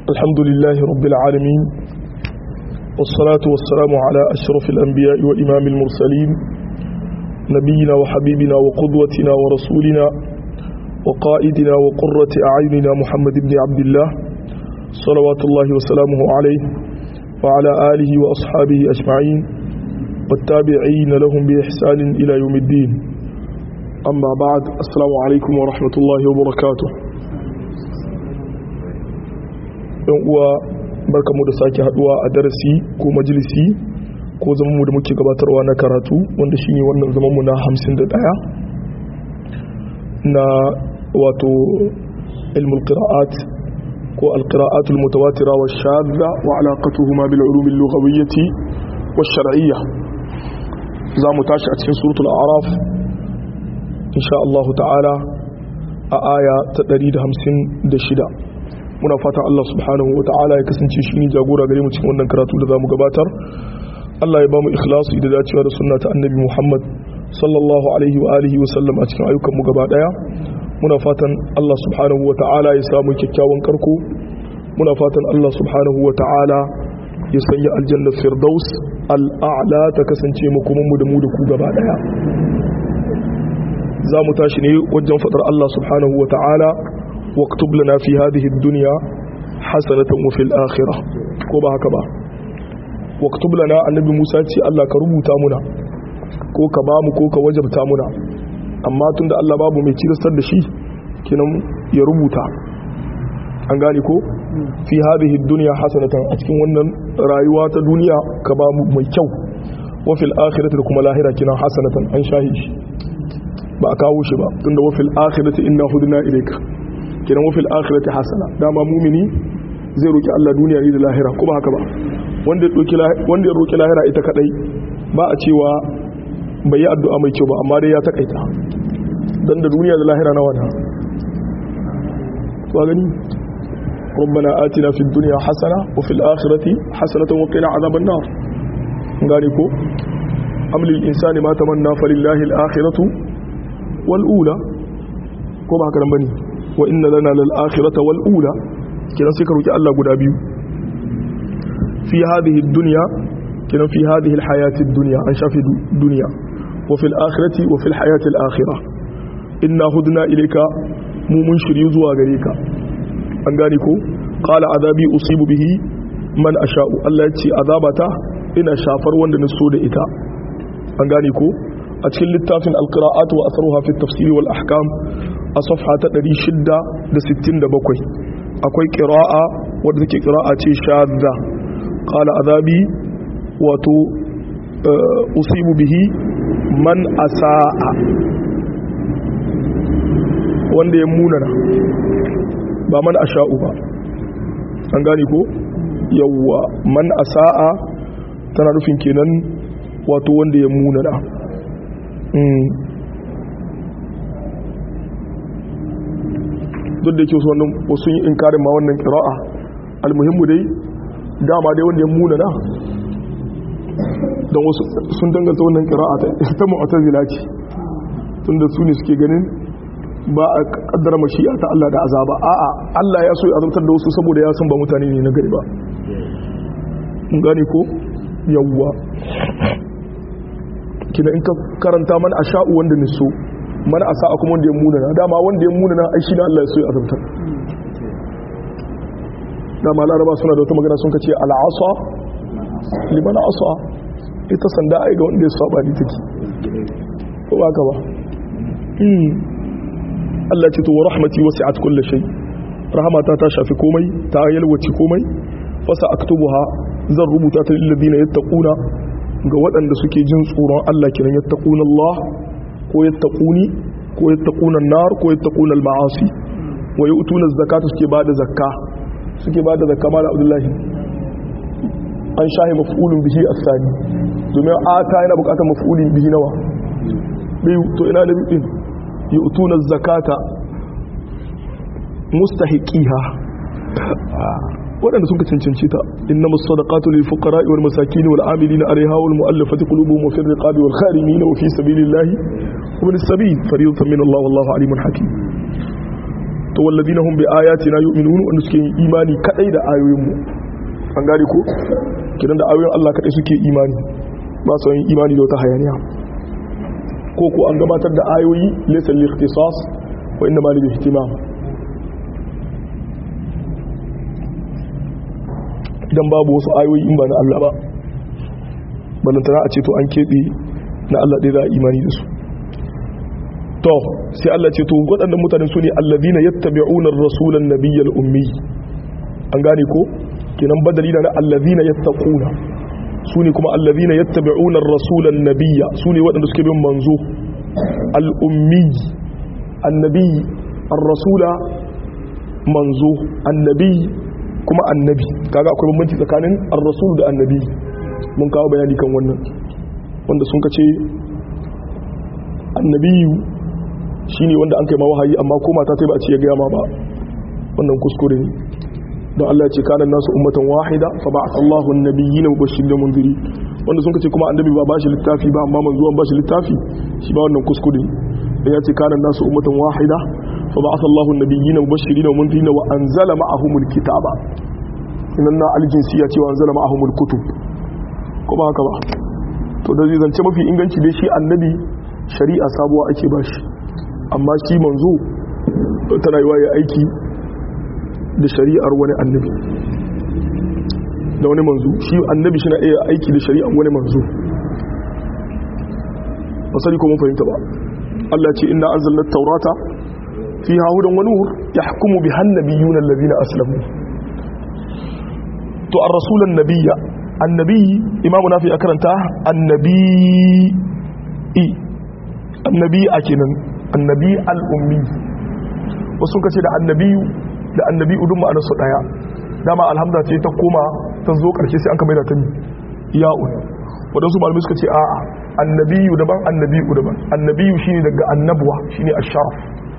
الحمد لله رب العالمين والصلاة والسلام على أشرف الأنبياء وإمام المرسلين نبينا وحبيبنا وقدوتنا ورسولنا وقائدنا وقرة أعيننا محمد بن عبد الله صلوات الله وسلامه عليه وعلى آله وأصحابه أجمعين والتابعين لهم بإحسان إلى يوم الدين أما بعد السلام عليكم ورحمة الله وبركاته yan uwa barkamu da sake haduwa a darasi ko majalisi ko zamanmu da muke gabatarwa na karatu wanda shine wannan zamanmu na 51 na wato ilmul qira'at ko alqira'at almutawatira wa shadda wa alaqatuhuma bil ulum al-lughawiyyah wa shar'iyyah za mu tashi a cikin suratul a'raf insha Allah ta'ala a aya ta 156 muna fatan Allah subhanahu wa ta'ala ya kasance shi ne jagora gare mu cikin wannan karatu da zamu gabatar Allah ya ba mu ikhlasi da dacewa da sunna ta annabi Muhammad sallallahu alaihi wa alihi wa sallam a cikin ayyukan mu gaba daya muna fatan Allah subhanahu wa ta'ala ya samu kyakkyawan karko muna fatan Allah subhanahu wa ta'ala ya sanya aljanna firdaus al'a'la ta kasance mu kuma mu da mu da ku gaba daya za mu tashi ne wajen fadar Allah subhanahu wa ta'ala واكتب لنا في هذه الدنيا حسنة وفي الآخرة كوبا هكذا واكتب لنا النبي موسى تي الله كربوتا منا ko ka ba mu ko ka wajabta muna amma tunda Allah babu mai kiristar da shi kinan ya rubuta an gane ko fi hadhihi dunya hasanatan a cikin wannan rayuwa ta duniya ka ba mu mai kyau wa fil akhirati da kuma lahira kinan hasanatan an shahi shi ba a kawo shi ba tunda wa fil akhirati inna hudna ilayka kenan wafil akhirati hasana dama mumini zai roki Allah duniya ne da lahira kuma haka ba wanda ya roki wanda ya roki lahira ita kadai ba a cewa bai yi addu'a mai kyau ba amma dai ya takaita dan da duniya da lahira nawa na to gani ربنا آتنا في الدنيا حسنة وفي الآخرة حسنة وقنا عذاب النار غاريكو أم للإنسان ما تمنى فلله الآخرة والأولى كما هكذا بني wa inna lana lal akhirata wal ula kiran sai ka roki Allah guda biyu fi hadhihi dunya kiran fi hadhihi al hayati dunya an shafi dunya wa fil akhirati wa fil hayati al akhirah inna hudna ilayka mu mun shiryu zuwa gare ka an gane ko qala azabi usibu bihi man asha'u Allah ya ce azabata ina shafar wanda na so da ita an gane ko a cikin littafin alqira'at wa atharuha fi at-tafsir wal ahkam a safha ta 667 akwai ƙira'a wadda take ƙira'a ce shadda ƙala azabi wato usibu bihi man asa'a wanda ya munana ba man asha'u ba an gane ko yawwa man asa'a tana nufin kenan wato wanda ya munana duk da yake wasu wannan wasu yi inkarin ma wannan kira'a almuhimmu dai dama dai wanda ya muna na don wasu sun danganta wannan kira'a ta mu'tazila ce tunda su ne suke ganin ba a kaddara mashi'a ta Allah da azaba a'a Allah ya so ya azabtar da wasu saboda ya san ba mutane ne na gari ba mun gane ko yawwa kina in ka karanta man asha'u wanda ne so mana a sa'a kuma wanda ya muna na dama wanda ya muna na ai shi ne Allah ya so ya azabtar dama laraba suna da wata magana sun kace al'asa liman asa ita sanda ai ga wanda ya saba ni take ko ba ka ba Allah ce to wa rahmati wasi'at kulli shay rahmata ta shafi komai ta yalwaci komai fasa aktubuha zan rubuta ta lil ladina yattaquna ga waɗanda suke jin tsoron Allah kiran yattaquna Allah ko yattaquni ko yattaquna nar ko yattaquna al-ma'asi wa yu'tuna az-zakata suke bada zakka suke bada zakka mala abdullahi an shahi maf'ulun bihi as-sani domin ata yana bukatar maf'ulin bihi nawa biyu to ina da bidin yu'tuna az-zakata mustahiqiha waɗanda suka cancanci ta inna masadaqatu lil fuqara wal masakin wal amilina alaiha wal mu'allafati qulubuhum wa fi riqabi wal kharimin wa fi sabilillahi wa min sabil fariyatan min Allah wallahu alimun hakim to walladina hum bi ayatina yu'minun wanda suke yin imani kadai da ayoyin mu an gane ko kidan da ayoyin Allah kadai suke imani ba su yin imani da wata hayaniya ko ko an gabatar da ayoyi laysa lil ikhtisas wa inna ma lil ihtimam idan babu wasu ayoyi in ba na Allah ba balantana a ce to an keɓe na Allah ɗaya za a imani da su to sai Allah ce to waɗannan mutane su ne allazina yattabi'una ar-rasulan nabiyyal ummi an gane ko kenan badali na allazina yattaquna su ne kuma allazina yattabi'una ar-rasulan nabiyya su ne waɗanda suke bin manzo al-ummi annabi ar-rasula manzo annabi kuma annabi kaga akwai bambanci tsakanin ar-rasul da annabi mun kawo bayani kan wannan wanda sun kace annabiyu shine wanda an kai ma wahayi amma ko mata ta ba a ce ya gaya ma ba wannan kuskure ne don Allah ya ce kana nasu ummatan wahida fa ba'atha Allahu an-nabiyyin mubashirin wa munzirin wanda sun kace kuma annabi ba bashi littafi ba amma manzo an bashi littafi shi ba wannan kuskure ne ya ce kana nasu ummatan wahida fa ba'atha Allahu an-nabiyyin mubashirin wa munzirin wa anzala ma'ahumul kitaba inna na al-jinsiyya ce wa anzala ma'ahumul kutub ko ba haka ba to da zai zance mafi inganci dai shi annabi shari'a sabuwa ake bashi amma shi manzo tana yiwa ya aiki da shari'ar wani annabi da wani manzo shi annabi shi na iya aiki da shari'ar wani manzo basari ko mun fahimta ba Allah ce inna anzalna taurata fiha hudan wa nur yahkumu biha an-nabiyyuna alladhina aslamu to ar-rasulan nabiyya annabi imamu nafi akaranta annabi annabi a kenan annabi al'ummi wasu kace da annabiyu da annabi udun ma'anar su daya dama alhamda ce ta koma ta zo karshe sai an kamar da ta ya'un waɗansu malamai suka ce a'a annabiyu daban annabiyu daban annabiyu shine daga annabuwa shine asharaf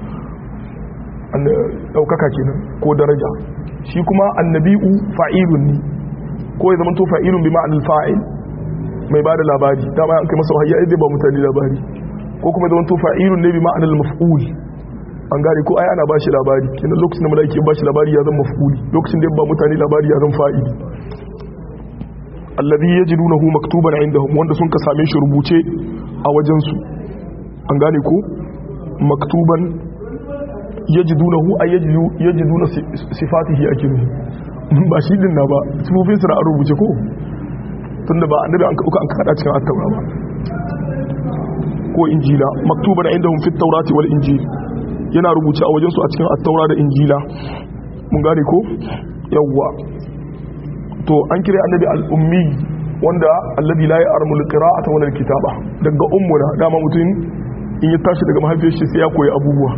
ɗaukaka kenan ko daraja shi kuma annabi'u fa'ilun ne ko ya zama to fa'ilun bi ma'anar fa'il mai ba da labari dama an kai masa wahayya zai ba mutane labari ko kuma zama to fa'ilun ne bi ma'anar maf'ul an gane ko ai ana ba shi labari kenan lokacin da mala'iki ba shi labari ya zama maf'uli lokacin da ya ba mutane labari ya zama fa'ili alladhi yajidunahu maktuban indahum wanda sun ka same shi rubuce a wajen su an gane ko maktuban yajidunahu ay yajidu yajiduna sifatihi akinu ba shi din na ba sifofin sa a rubuce ko tunda ba annabi an ka an kada cikin at-taura ba ko injila maktuban indahum fit tawrati wal injil yana rubuce a wajen su a cikin at-taura da injila mun gane ko yawwa to an kire annabi al-ummi wanda alladhi la ya'lamu al-qira'ata wal kitaba daga ummuna dama mutum in ya tashi daga mahaifiyar shi sai ya koyi abubuwa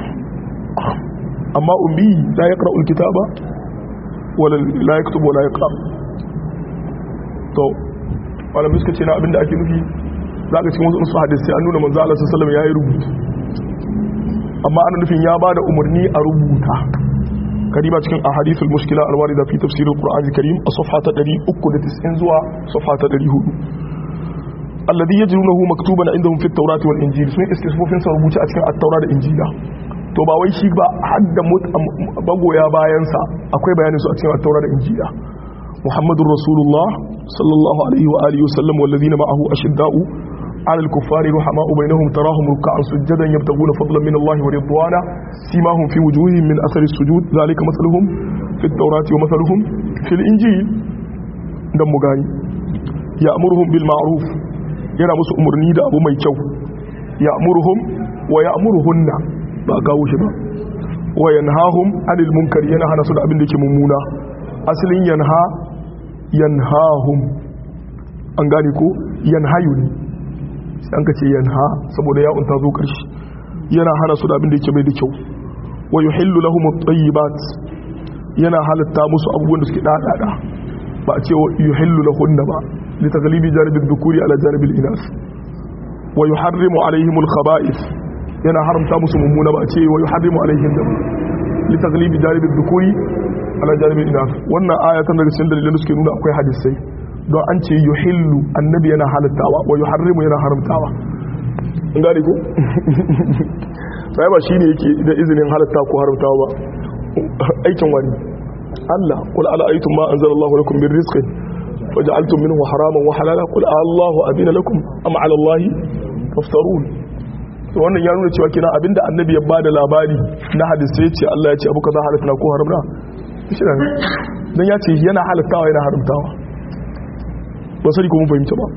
amma ummi la yaqra'u al-kitaba wala la yaktubu wala yaqra to malamai suka ce na abinda ake nufi zaka cikin wasu usul hadisi an nuna manzo Allah sallallahu alaihi wasallam yayi rubutu amma ana nufin ya bada umarni a rubuta kariba cikin ahadithul mushkila alwarida fi tafsir alquran alkarim a safha ta 390 zuwa safha ta 400 alladhi yajidunahu maktuban indahum fi at-taurati wal injil sun istisfofin sa rubuce a cikin at-taura da injila to ba wai shi ba hadda bagoya bayan sa akwai bayanin su a cikin at-taura da injila muhammadur rasulullah sallallahu alaihi wa alihi wasallam walladhina ma'ahu ashidda'u على الكفار رحماء بينهم تراهم ركعا سجدا يبتغون فضلا من الله ورضوانا سيماهم في وجوههم من اثر السجود ذلك مثلهم في التوراة ومثلهم في الانجيل دم مغاني يأمرهم بالمعروف yana musu umarni da abu mai kyau ya'muruhum wa ya'muruhunna ba kawo shi ba wa yanhahum anil munkari yana hana su da abin da yake mummuna asalin yanha yanhahum an gane ko yanhayu ne sai an ka ce yanha saboda ya unta zo karshe yana hana su da abin da yake mai da kyau wa yuhillu lahum at-tayyibat yana halatta musu abubuwan da suke dadada ba a ce wa yuhillu lahunna ba li taghlibi janib ad-dhukuri ala janib al-inas wa yuharrimu alaihim al-khaba'ith yana haramta musu mummuna ba a ce wa yuharrimu alaihim dam li taghlibi janib ad-dhukuri ala janib al-inas wannan aya tana daga cikin dalilan da suke nuna akwai hadisai don an ce yuhillu annabi yana halittawa wa yuharrimu yana haramtawa in gane ko sai ba shine yake da izinin halatta ko haramtawa ba aikin wani Allah qul ala aytum ma anzalallahu lakum min rizqin faj'altum minhu haraman wa halala qul Allahu adina lakum am ala Allahi taftarun to wannan ya nuna cewa kina abinda annabi ya bada labari na hadisi ce Allah ya ce abu kaza halatta ko haramta shi ne dan ya ce yana halattawa yana haramtawa ba sani ko mun fahimta ba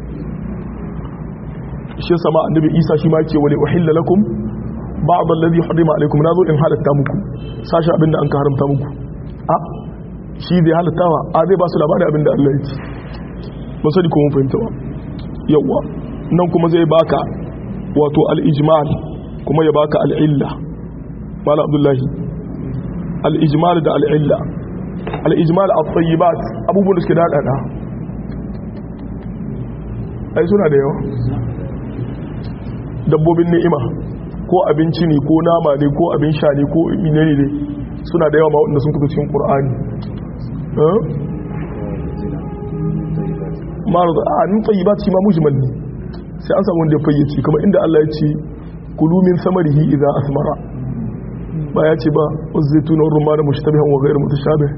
shi sama annabi Isa shi ma yake wali uhilla lakum ba'd alladhi harima alaykum nazo in halatta muku sashi abinda an ka haramta muku a shi zai halattawa a zai ba su labari abinda Allah ya ce ba sani ko mun fahimta ba yawa nan kuma zai baka wato al-ijmal kuma ya baka al-illa mala abdullahi al-ijmal da al-illa al-ijmal at-tayyibat abubuwan da suke dadada ai suna da yawa dabbobin ni'ima ko abinci ne ko nama ne ko abin sha ne ko menene ne suna da yawa ma waɗanda sun kuka cikin qur'ani marada a nun tayyibat shi ma mujmal ne sai an samu wanda ya fayyace kamar inda Allah ya ce kulu min samarihi idza asmara ba ya ce ba wazaitun wa rumman mushtabihan wa ghayr mutashabih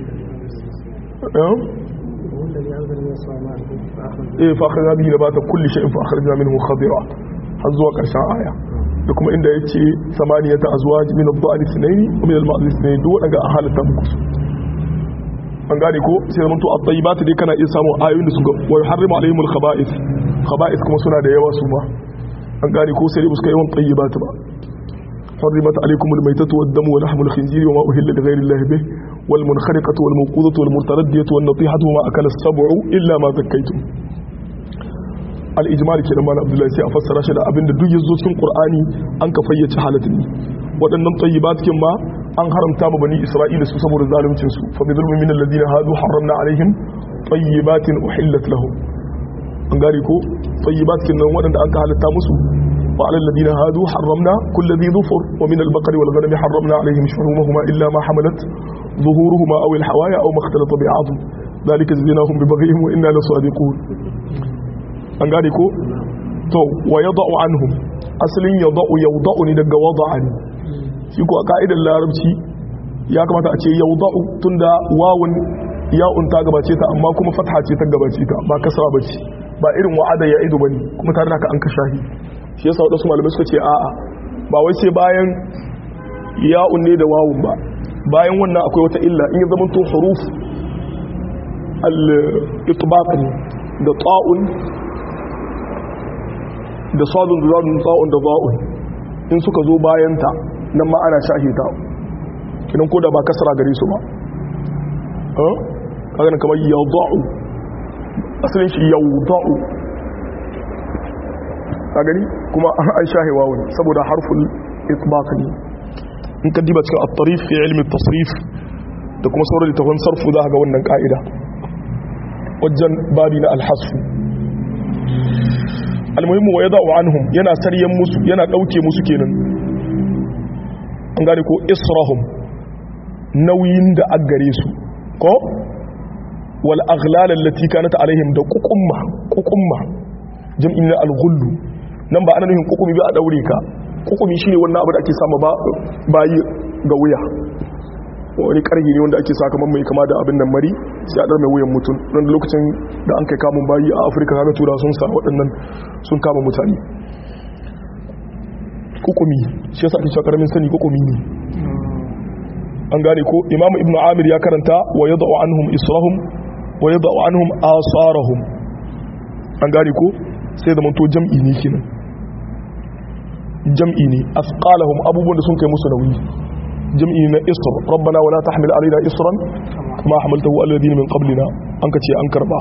eh fa akhadna bihi nabata kulli shay'in fa akhrajna minhu khadira har zuwa karshen aya da kuma inda ya ce samaniyata azwaj min ad-dha'n ithnayn wa min al-ma'z ithnayn duk wadanga a halatta muku an gane ko sai zaman to at-tayyibat dai kana iya samu ayoyin da suka wa yuharrimu alaihim al-khaba'ith khaba'ith kuma suna da yawa su ma an gane ko sai dai suka yawan tayyibat ba حرمت عليكم الميتة والدم ولحم الخنزير وما أهل لغير الله به والمنخرقة والموقوذة والمتردية والنطيحة وما أكل السبع إلا ما ذكيتم الإجمال كده ما عبد الله سي أفسر شيء أبن دو يزو cikin Qur'ani an ka fayyace halatin ne waɗannan tayyibat kin ma an haramta ma bani Isra'ila su saboda zaluncin su fa bidhulmin min alladhina hadu harramna alaihim tayyibatin uhillat lahum an gari ko tayyibat kin nan waɗanda an ka halatta musu وعلى الذين هادوا حرمنا كل ذي ظفر ومن البقر والغنم حرمنا عليهم شحومهما إلا ما حملت ظهورهما أو الحوايا أو ما اختلط بعظم ذلك جزيناهم ببغيهم وإنا لصادقون an gane ko to wa yada'u anhum asalin yada'u yawda'u ne daga wada'a ne shi ko a ka'idar larabci ya kamata a ce yawda'u tunda wawun ya'un ta gabace ta amma kuma fatha ce ta gabace ta ba kasra bace ba irin wa'ada ya ido bane kuma tare da ka an kashahi shi yasa wadansu malamai suka ce a'a ba wai sai bayan ya'un ne da wawun ba bayan wannan akwai wata illa in ya zama to huruf al-itbaq ne da ta'un da sadun da zadun ta'un da za'un in suka zo bayan ta nan ma ana shahi ta kidan ko da ba kasara gare su ba eh kaga kamar yawda'u asalin shi yawda'u ka gani kuma an shahe wawun saboda harful itbaq ne in ka diba cikin at-tarif fi ilmi at-tasrif da kuma sauran littafin sarfu za ga wannan ka'ida wajen babi na al-hasf al-muhimmu wa yada'u anhum yana saryan musu yana dauke musu kenan an gane ko israhum nauyin da aggare su ko wal aghlal allati kanat alaihim da kukumma kukumma jam'in al-ghullu nan ba ana nufin kukumi ba a daure ka kukumi shine wannan abu da ake samu bayi ga wuya wani karhi ne wanda ake sa kamar mai kama da abin nan mari sai a dar mai wuyan mutum don lokacin da an kai kamun bayi a afirka kaga tura sun sa waɗannan sun kama mutane kukumi shi yasa ake cewa karamin sani kukumi ne an gane ko imamu ibnu amir ya karanta wa yada'u anhum israhum wa yada'u anhum asarahum an gane ko sai da manto jam'i ne kenan jam'i ne asqalahum abubuwan da sun kai musu nauyi jam'i na isr rabbana wala tahmil alaina isran kama hamaltahu alladhina min qablina an kace an karba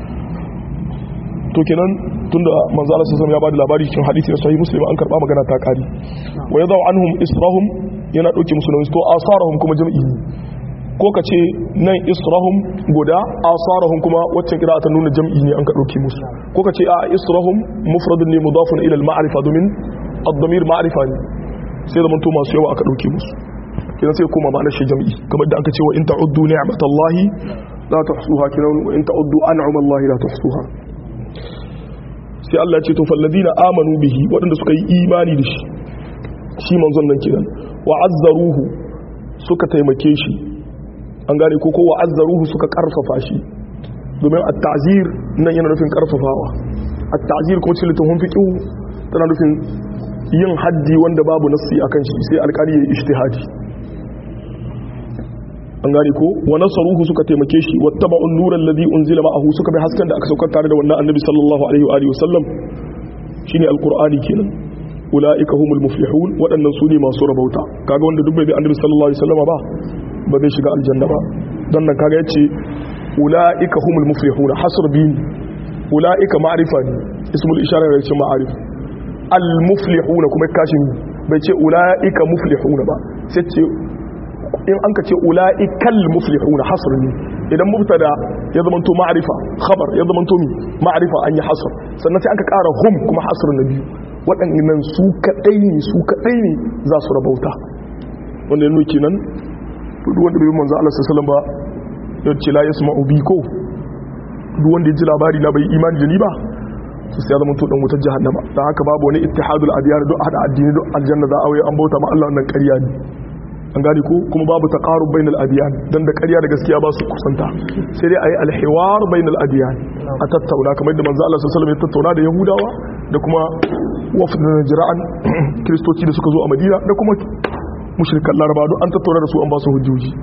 to kenan tunda manzo Allah sallallahu ya bada labari cikin hadisi na sahih muslim an karba magana ta kari wa yadau anhum israhum yana dauke musu nauyi to asarahum kuma jam'i ne ko ka ce nan israhum guda asarahum kuma waccan kira ta nuna jam'i ne an ka dauke musu ko ka ce a israhum mufradun ne mudafun ila al-ma'rifa domin ad-damir ma'rifa ne sai zaman to masu yawa aka dauke musu kidan sai kuma ma'anar shi jam'i kamar da aka ce wa in ta'uddu ni'matallahi la tuhsuha kidan wa in ta'uddu an'amallahi la tuhsuha sai Allah ya ce to falladina amanu bihi waɗanda suka yi imani da shi shi manzon nan kenan wa azzaruhu suka taimake shi an gane ko ko wa azzaruhu suka karfafa shi domin at-ta'zir nan yana nufin karfafawa at-ta'zir kuma cikin littafin fiqh tana nufin yin haddi wanda babu nassi akan shi sai alƙali ya ijtihadi an gane ko wa nasaruhu suka taimake shi wattaba'u an-nura alladhi unzila ma'ahu suka bi hasken da aka saukar tare da wannan annabi sallallahu alaihi wa alihi wasallam shine alqur'ani kenan ulaika humul muflihun waɗannan su ne masu rabauta kaga wanda duk bai bi annabi sallallahu alaihi wasallam ba ba zai shiga aljanna ba dan nan kaga yace ulaika humul muflihun hasr bin ulaika ma'rifa ne ismul ishara ne ce ma'arif al muflihun kuma kashin bai ce ulaika muflihun ba sai ce in an ka ce ula'ikal muflihuna hasr ne idan mubtada ya zama to ma'rifa khabar ya zama to mi ma'rifa an yi hasr sannan sai aka ƙara hum kuma hasr na biyu waɗannan su kaɗai ne su kaɗai ne za su rabauta wanda ya nuki nan duk wanda bai manzo Allah sallallahu ba ya ce la yasma'u bi ko duk wanda ya ji labari na bai imani da ni ba su sai ya zama to dan wutar jahannama dan haka babu wani ittihadul adiyar duk hada addini duk aljanna za a waye an bauta ma Allah wannan ƙarya ne an gani ko kuma babu taqarub bainal adiyan dan da ƙarya da gaskiya ba su kusanta sai dai ayi alhiwar bainal adiyan a tattauna kamar da manzo Allah sallallahu alaihi wasallam ya tattauna da yahudawa da kuma wafd najra'an kristoci da suka zo a Madina da kuma mushrikan laraba duk an tattauna da su an ba su hujjoji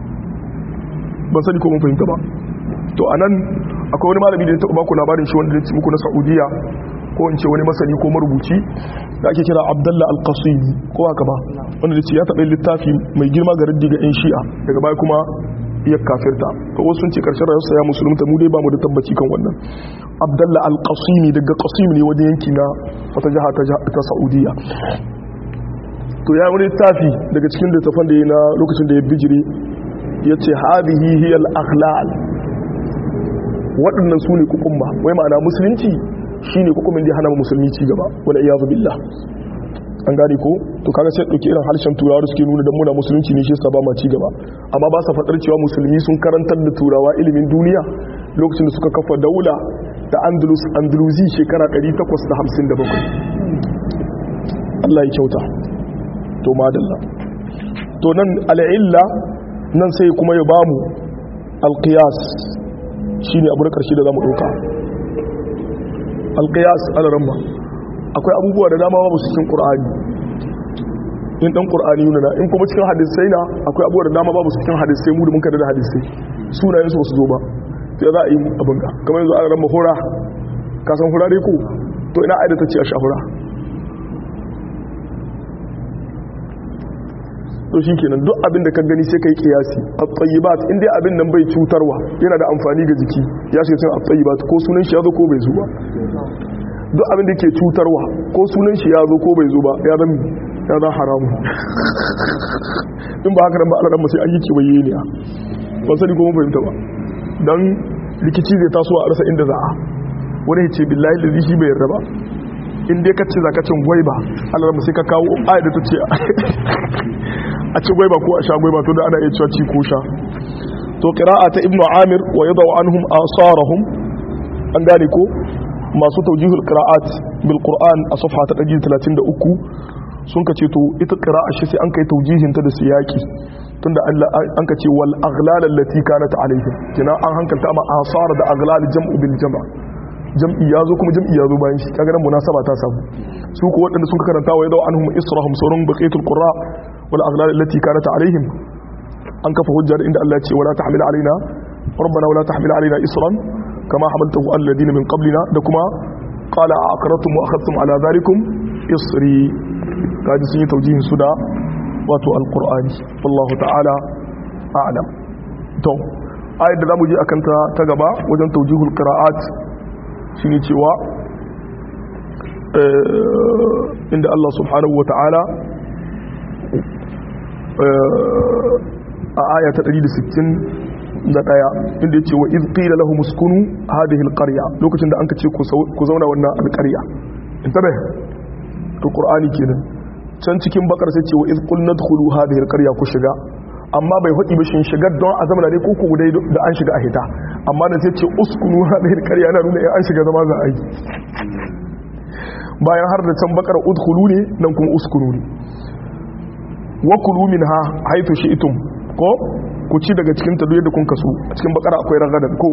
ban sani ko mun fahimta ba to anan akwai wani malami da ya taɓa baku labarin shi wanda ya ci muku na Saudiya ko in ce wani masani ko marubuci da ake kira abdalla al-qasimi ko haka ba wanda da ce ya taɓa littafi mai girma ga raddi ga 'yan shi'a daga baya kuma iya kafirta ko wasu sun ce karshen rayuwarsa ya musulunta mu dai ba mu da tabbaci kan wannan abdalla al-qasimi daga qasim ne wajen yanki na wata jiha ta saudiya to ya wani littafi daga cikin littafan da ya na lokacin da ya bijire ya ce hadihi hiya al-aghlal waɗannan su ne kukumba wai ma'ana musulunci shi ne kukumin da hana musulmi ci gaba wadda iya billah an gane ko to kaga sai ɗauki irin harshen turawa suke nuna don muna musulunci ne shi sa ba ma ci gaba amma ba sa faɗar cewa musulmi sun karantar da turawa ilimin duniya lokacin da suka kafa daula da andalus andalusi shekara 857 Allah ya kyauta to madalla to nan al'illa nan sai kuma ya bamu alqiyas shine abu na karshe da zamu ɗauka alƙiyas alaramma akwai abubuwa da dama babu cikin ƙur'ani in ɗan ƙur'ani yuna na in kuma cikin hadisai na akwai abubuwa da dama babu cikin hadisai mu da mun kada da hadisai sunayensu ba su zo ba to ya za a yi abin ga kamar yanzu alaramma hura ka san hura dai ko to ina aida ta ce a shahura to shi kenan duk abin da ka gani sai ka yi kiyasi a tsayibat inda abin nan bai cutarwa yana da amfani ga jiki ya shi sun a tsayibat ko sunan shi ya zo ko bai zo ba duk abin da ke cutarwa ko sunan shi ya zo ko bai zo ba ya zan ya zan haramu in ba haka nan ba ala dan sai an yi kiwaye ne ban sani ko mun fahimta ba dan rikici zai taso a rasa inda za a wani ya ce billahi da shi bai yarda ba in dai ka ce za ka cin gwaiba ala sai ka kawo ayat da ta ce a ci gwaiba ko a sha gwaiba to da ana iya cewa ci ko sha to qira'a ta ibnu amir wa yadau anhum asarahum an gane ko masu tawjihul qira'at bil qur'an a safha ta 133 sun kace to ita qira'a shi sai an kai tawjihin ta da siyaki tunda Allah an kace wal aghlal allati kanat alaihim kina an hankalta ma asar da aghlal jam'u bil jama' jam'i ya zo kuma jam'i ya zo bayan shi kaga nan munasaba ta samu su ko waɗanda sun karanta wa yadau anhum israhum surun baqiyatul qurra wal aghlal allati kanat alaihim an kafa hujja da inda Allah ya ce wala tahmil alaina rabbana wala tahmil alaina isran kama hamaltahu alladhina min qablina da kuma qala aqratum wa akhadtum ala dhalikum isri kaji sun yi taujihin su da wato alqur'ani wallahu ta'ala a'lam to ayat da zamu je akan ta ta gaba wajen taujihul qira'at shine cewa inda Allah subhanahu wa ta'ala a aya ta 161 inda ya ce wa iz qila lahum uskunu hadhihi alqarya lokacin da an kace ku zauna wannan alqarya intabe to qur'ani kenan can cikin bakar sai ce wa iz qulna dkhulu hadhihi alqarya ku shiga amma bai faɗi ba shin shigar don a zama ne ko ku dai da an shiga a hita amma da sai ce uskunu hadhihi alqarya na nuna an shiga zama za a yi bayan har da can bakara udkhulu ne nan kuma uskunu ne wa kulu minha haythu shi'tum ko ku ci daga cikin ta yadda kun kaso a cikin bakara akwai ragadan ko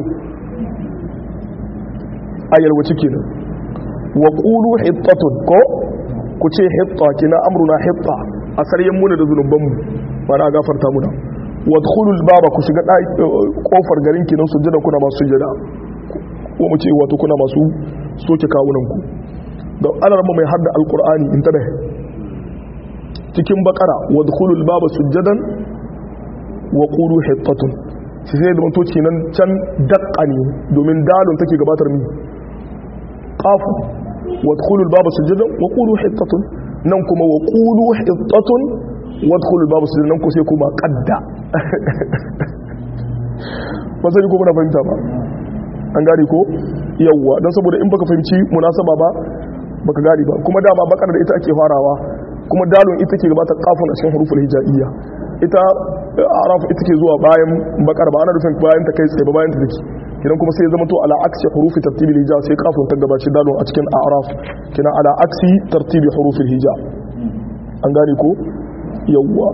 ayar wace kenan wa qulu hittatun ko ku ce hitta kina amruna hitta a saryan muna da zunuban mu ba na gafarta muna wadkhulul baba ku shiga kofar garin kinan sujjada kuna masu sujjada ko mu ce wato kuna masu soke kawunan ku da alarma mai hadda alqur'ani in tabe cikin bakara wadkhulul baba sujjadan wa qulu hittatun sai sai da mutoci nan can daqqa ne domin dalon take gabatar mi qafu wadkhulul baba sujjadan wa qulu hittatun nan kuma wa qulu hittatun wadkhulul baba sujjadan nan ko sai kuma qadda ba sai ko muna fahimta ba an gane ko yawwa dan saboda in baka fahimci munasaba ba baka gane ba kuma dama bakar da ita ake farawa kuma dalon ita ke gabatar kafin a cikin huruful hijaiyya ita araf ita ke zuwa bayan bakar ba ana rufin bayan ta kai tsaye ba bayan ta take kidan kuma sai zama to ala aksi hurufi tartibi hijab sai kafin ta gabaci dalon a cikin araf kina ala aksi tartibi hurufil hijab an gane ko yawwa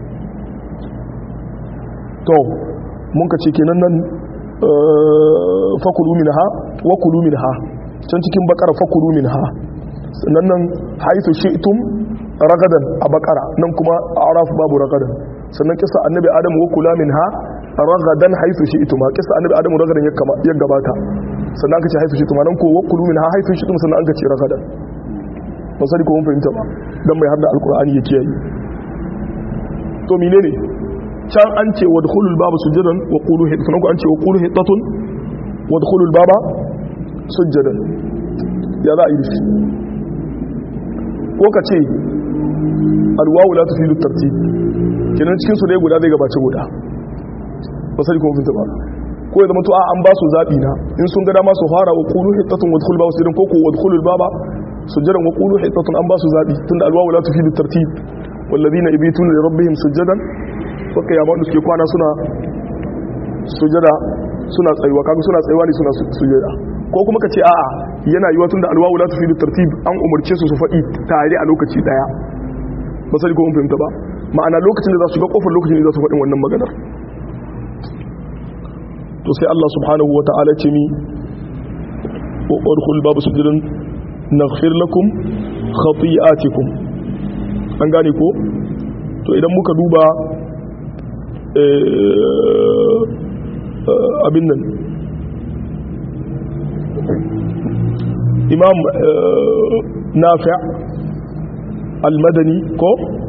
to mun ka ce kenan nan fakulu minha wa kulu minha can cikin bakara fakulu minha sannan nan haithu shi'tum ragadan a bakara nan kuma araf babu ragadan sannan kisa annabi adam wa kula minha ragadan haithu shi'tum kisa annabi adam ragadan ya gabata sannan aka ce haithu shi'tum nan ko wa kulu minha haithu shi'tum sannan aka ce ragadan ba sai ko mun fahimta ba dan mai harda alqur'ani yake yi to menene can an ce wadkhulul baba sujadan wa qulu hittatun ko an ce wa qulu hittatun wadkhulul baba sujadan ya za a yi dashi ko ka ce alwawu la tufidu tartib kenan cikin su ne guda zai gabace guda ba sai kuma finta ba ko ya zama to an ba su zabi na in sun ga dama su fara wa qulu hittatun wadkhul baba sujadan ko ko wadkhulul baba sujadan wa qulu hittatun an ba su zabi tunda alwawu la tufidu tartib والذين يبيتون لربهم سجدا suka yamma da suke kwana suna sujada suna tsayuwa kaga suna tsayuwa ne suna sujada ko kuma ka ce a'a yana yiwa tunda alwawu la tufidu tartib an umarce su su faɗi tare a lokaci daya ba sai ko mun fahimta ba ma'ana lokacin da za su ga kofar lokacin da za su faɗin wannan maganar to sai Allah subhanahu wata'ala ce mi wa udkhul babu sujudan naghfir lakum khati'atikum an gane ko to idan muka duba abin nan imam nafi' al-madani ko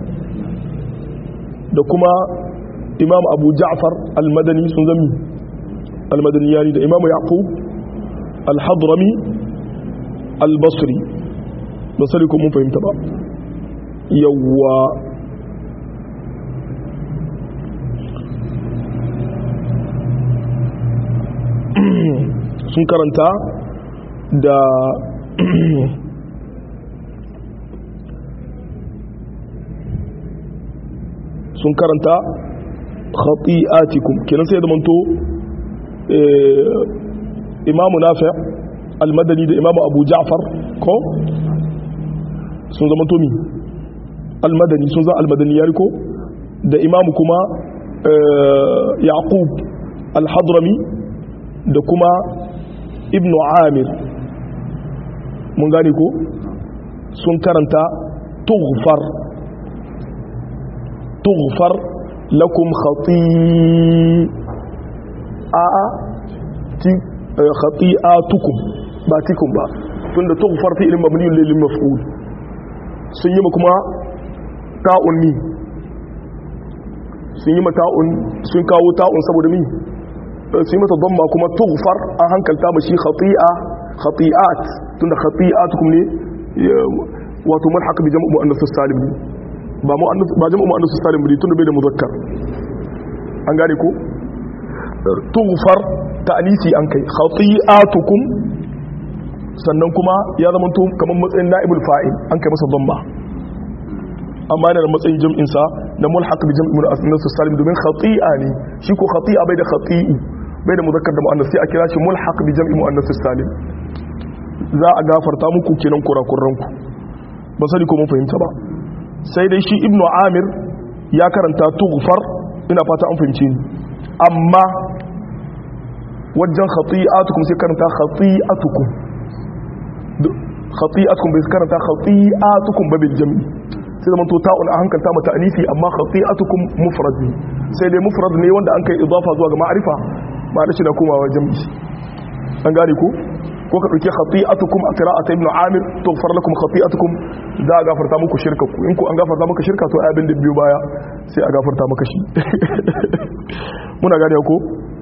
da kuma imam abu ja'far al-madani sun zami al-madani yani da imam yaqub al-hadrami al-basri ba sani ko mun fahimta ba yawwa sun karanta da sun karanta khati'atikum kenan sai da manto imamu nafi al-madani da imamu abu ja'far ko sun zama tomi al-madani sun zama al-madani ya riko da imamu kuma yaqub al-hadrami da kuma ibnu amir mun gane ko sun karanta tughfar tughfar lakum khati'a khati'atukum ba tikum ba tunda tughfar fi ilmin mabniyun lil maf'ul sun yi kuma ta'un ni sun yi ta'un sun kawo ta'un saboda mi sai mata damma kuma tughfar an hankalta ba shi khati'a khati'at tunda khati'atukum ne wato mulhaq bi jam'u muannath salim ne ba muannath ba jam'u muannath salim ne tunda bai da muzakkar an gane ko tughfar ta'nisi an kai khati'atukum sannan kuma ya zama to kamar matsayin na'ibul fa'il an kai masa damma amma yana da matsayin jam'in sa na mulhaq bi jam'u muannath salim domin khati'a ne shi ko khati'a bai da khati'i bai da muzakkar da mu'annas sai a kira shi mulhaq bi jam'i mu'annas salim za a gafarta muku kenan kurakuranku ba sani ko mun fahimta ba sai dai shi ibnu amir ya karanta tughfar ina fata an fahimce ni amma wajen khati'atukum sai karanta khati'atukum khati'atukum bai karanta khati'atukum ba bil jam'i sai zaman to ta'un a hankalta mata anisi amma khati'atukum mufrad ne sai dai mufrad ne wanda an kai idafa zuwa ga ma'arifa ba da shi na komawa jam'i an gane ko ko ka dauki khati'atukum a qira'at ibn amir tughfar lakum khati'atukum za a gafarta muku shirka ku in ku an gafarta maka shirka to abin da biyu baya sai a gafarta maka shi muna gane ko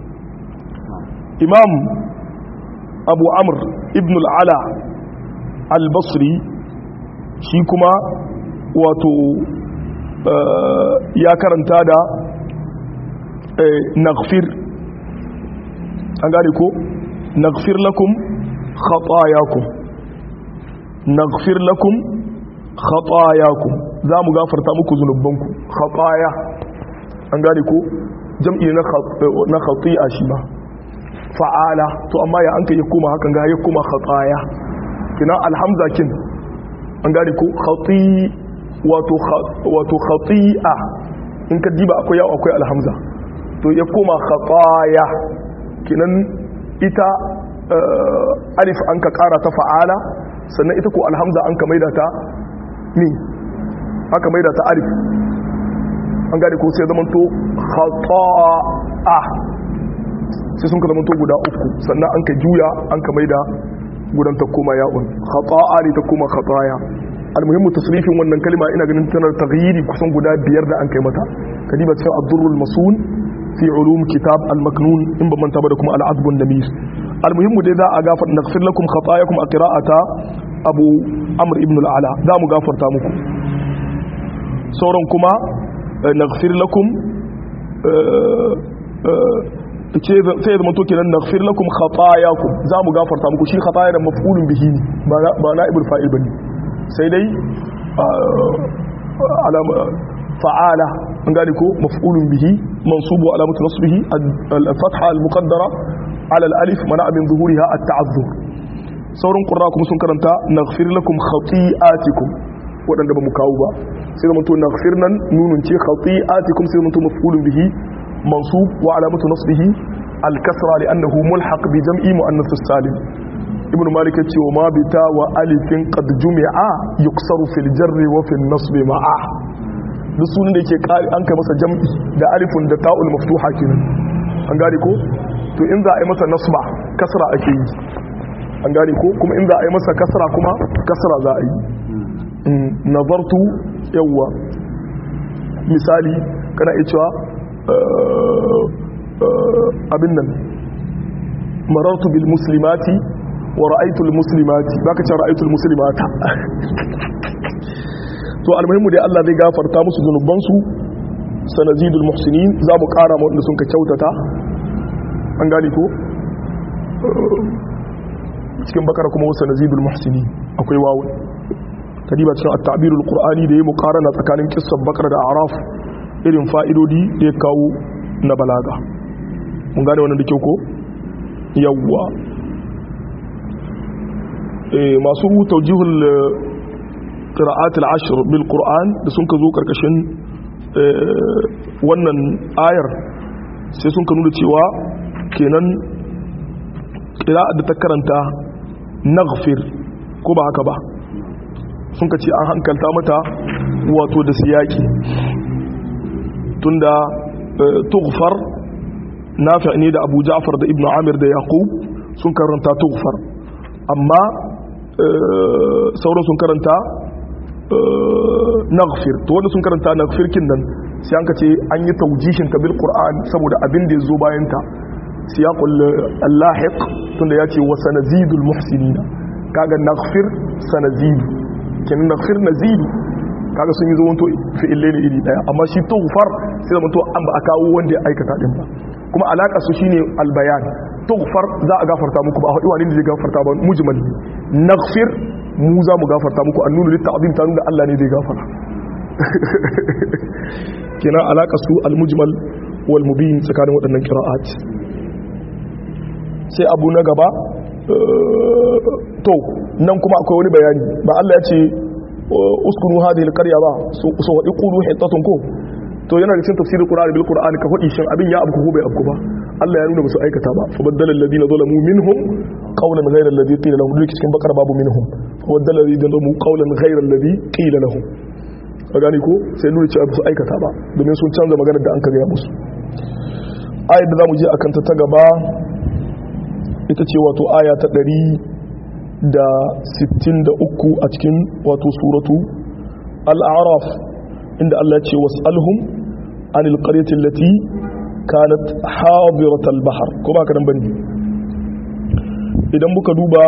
imam abu amr ibn al-ala al-basri shi kuma wato ya karanta da naghfir an gane ko naghfir lakum khatayakum naghfir lakum khatayakum za mu gafarta muku zunubanku khataya an gane ko jam'i na khati'a shi ba fa'ala to amma ya an ka yi kuma hakan ga ya kuma khataya kina alhamza kin an gane ko khati wato wato khati'a in ka diba akwai yawo akwai alhamza to ya kuma khataya kinan ita alif an ka kara ta fa'ala sannan ita ko alhamza an ka maida ta mi aka maida ta alif an gane ko sai zaman to khata'a sai sun ka zama to guda uku sannan an ka juya an ka maida gudan ta koma ya'un khata'a ne ta koma khataya almuhimmu tasrifin wannan kalma ina ganin tana taghyiri kusan guda biyar da an kai mata kadiba cikin ad-durrul masun fi ulum kitab al-maknun in ba manta ba da kuma al-adb an-namis almuhimmu dai za a gafar naghfir lakum khatayakum a qira'ata abu amr ibn al-ala za mu gafarta muku sauran kuma naghfir lakum ce sai zama to kenan naghfir lakum khatayakum za mu gafarta muku shi khataya da maf'ulun bihi ne ba na ibul fa'il bane sai dai alama fa'ala an gane ko maf'ulun bihi mansubu alamatu nasbihi al-fatha al-muqaddara ala al-alif mana min zuhuriha at-ta'azzur sauran qurra kuma sun karanta naghfir lakum khati'atikum wadanda ba mu kawo ba sai zama to naghfir nan nunun ce khati'atikum sai zama to maf'ulun bihi mansub wa alamatu nasbihi al-kasra li'annahu mulhaq bi jam'i muannath salim ibn malik ya ce wa ma bita wa alifin qad jumi'a yuksaru fil jarri wa fil nasbi ma'a duk sunan da yake an kai masa jam'i da alifun da ta'ul maftuha kenan an gane ko to in za a yi masa nasba kasra ake yi an gane ko kuma in za a yi masa kasra kuma kasra za a yi nazartu yawwa misali kana iya cewa abin nan marartu bil muslimati wa ra'aytul muslimati baka ce ra'aytul muslimata to almuhimmu dai Allah zai gafarta musu zunubansu sanazidul muhsinin za mu kara ma wanda sun ka kyautata an gane ko cikin bakara kuma wasu sanazidul muhsinin akwai wawu kadiba cikin at-ta'birul qur'ani da ya muqarana tsakanin kissar bakara da araf irin fa'idodi da ya kawo na balaga mun gane wannan da kyau ko yawwa masu taujihul qira'at al-ashr bil qur'an da sun ka zo karkashin wannan ayar sai sun ka nuna cewa kenan qira'at da ta karanta naghfir ko ba haka ba sun ka ce an hankalta mata wato da siyaki tunda tughfar nafi' ne da Abu Ja'far da Ibn Amir da Yaqub sun karanta tughfar amma sauran sun karanta naghfir to wanda sun karanta naghfir kin nan sai an kace an yi tawjishin ta bil qur'an saboda abin da yazo bayan ta siyaqul allahiq tunda yace wa sanazidul muhsinin kaga naghfir sanazidu kin naghfir nazidu kaga sun yi zo wanto fi'ille ne iri daya amma shi tughfar sai da mutu an ba a kawo wanda ya aikata din ba kuma alaka su shine albayan tughfar za a gafarta muku ba a haɗu wani ne zai gafarta ba mujmal naghfir mu za mu gafarta muku an nuna litta'zim ta nuna Allah ne zai gafara kenan alaka su almujmal wal mubin tsakanin waɗannan qira'at sai abu na gaba to nan kuma akwai wani bayani ba Allah ya ce uskunu hadhihi alqarya ba so so wadi qulu hitatun ko to yana da cikin tafsirin qur'ani bil qur'ani ka fadi shin abin ya abku ko bai abku ba Allah ya nuna musu aikata ba fa baddala alladhina zalamu minhum qawlan ghayra alladhi qila lahum duk cikin bakar babu minhum fa baddala alladhina zalamu qawlan ghayra alladhi qila lahum ka gani ko sai nuna cewa su aikata ba domin sun canza maganar da an kaga musu ayat da zamu je akan ta ta gaba ita ce wato aya ta ɗari da sittin da uku a cikin wato suratu al'araf inda Allah ce was'alhum an alƙaryatin lati kanat hadirat al-bahar ko ba ka nan bane idan muka duba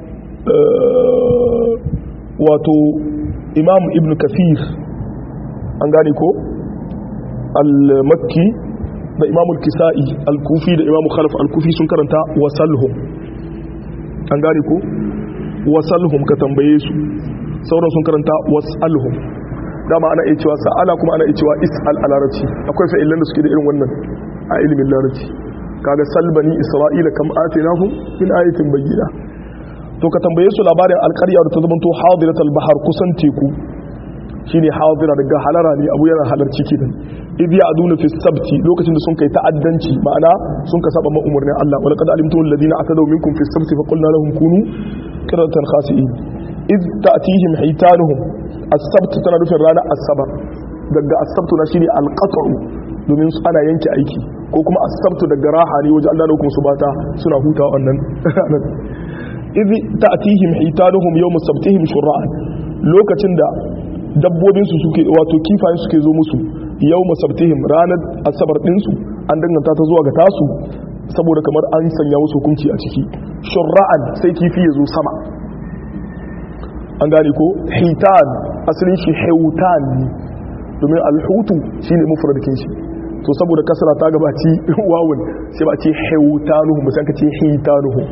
wato imam ibn kafir an gane ko al-makki da imamul kisa'i al-kufi da imamu khalaf al-kufi sun karanta wasalhum an gane ko wasalhum ka tambaye su sauran sun karanta wasalhum dama ana iya cewa sa'ala kuma ana iya cewa is'al a larabci akwai fa'ilan da suke da irin wannan a ilimin larabci kaga salbani isra'ila kam atinahum min ayatin bayyina to ka tambaye su labarin alƙarya da ta zamanto hadiratul bahar kusan teku shine hadira daga halara ne abu yana halarci kenan idh ya'duna fi sabti lokacin da sun kai ta'addanci ma'ana sun ka saba ma'umurnin Allah wal qad alimtu alladhina atadaw minkum fi sabti fa qulna lahum kunu qiratan khasi'in idh ta'tihim hitanuhum as-sabt tana nufin ranar asabar daga as-sabtu na shine al-qat'u domin su ana yanke aiki ko kuma as-sabtu daga raha ne wajen Allah hukum su bata suna hutawa wannan idh ta'tihim hitanuhum yawm sabtihim shur'an lokacin da dabbobinsu suke wato kifayen suke zo musu yau masabtihim ranar asabar ɗinsu an danganta ta zuwa ga tasu saboda kamar an sanya musu hukunci a ciki shurra'an sai kifi ya zo sama an gane ko hitan asalin shi heutan ne domin alhutu shi ne mufradkin shi to saboda kasara ta gabaci wawun sai ba ce heutanuhu musan ka ce hitanuhu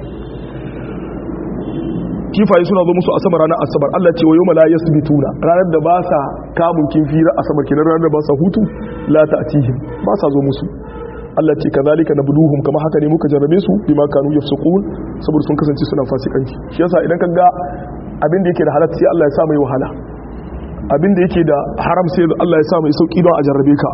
kifaye suna zo musu asabar ranar asabar Allah ce wa yau mala yasbituna ranar da ba sa kamun kifi ra asabar kenan ranar da ba sa hutu la ta'tihim ba sa zo musu Allah ce kazalika nabluhum kama haka ne muka jarrabe su bima kanu yafsukun saboda sun kasance suna fasikanci shi yasa idan ka ga abin da yake da halatta sai Allah ya sa mai wahala abin da yake da haram sai Allah ya sa mai sauki don a jarrabe ka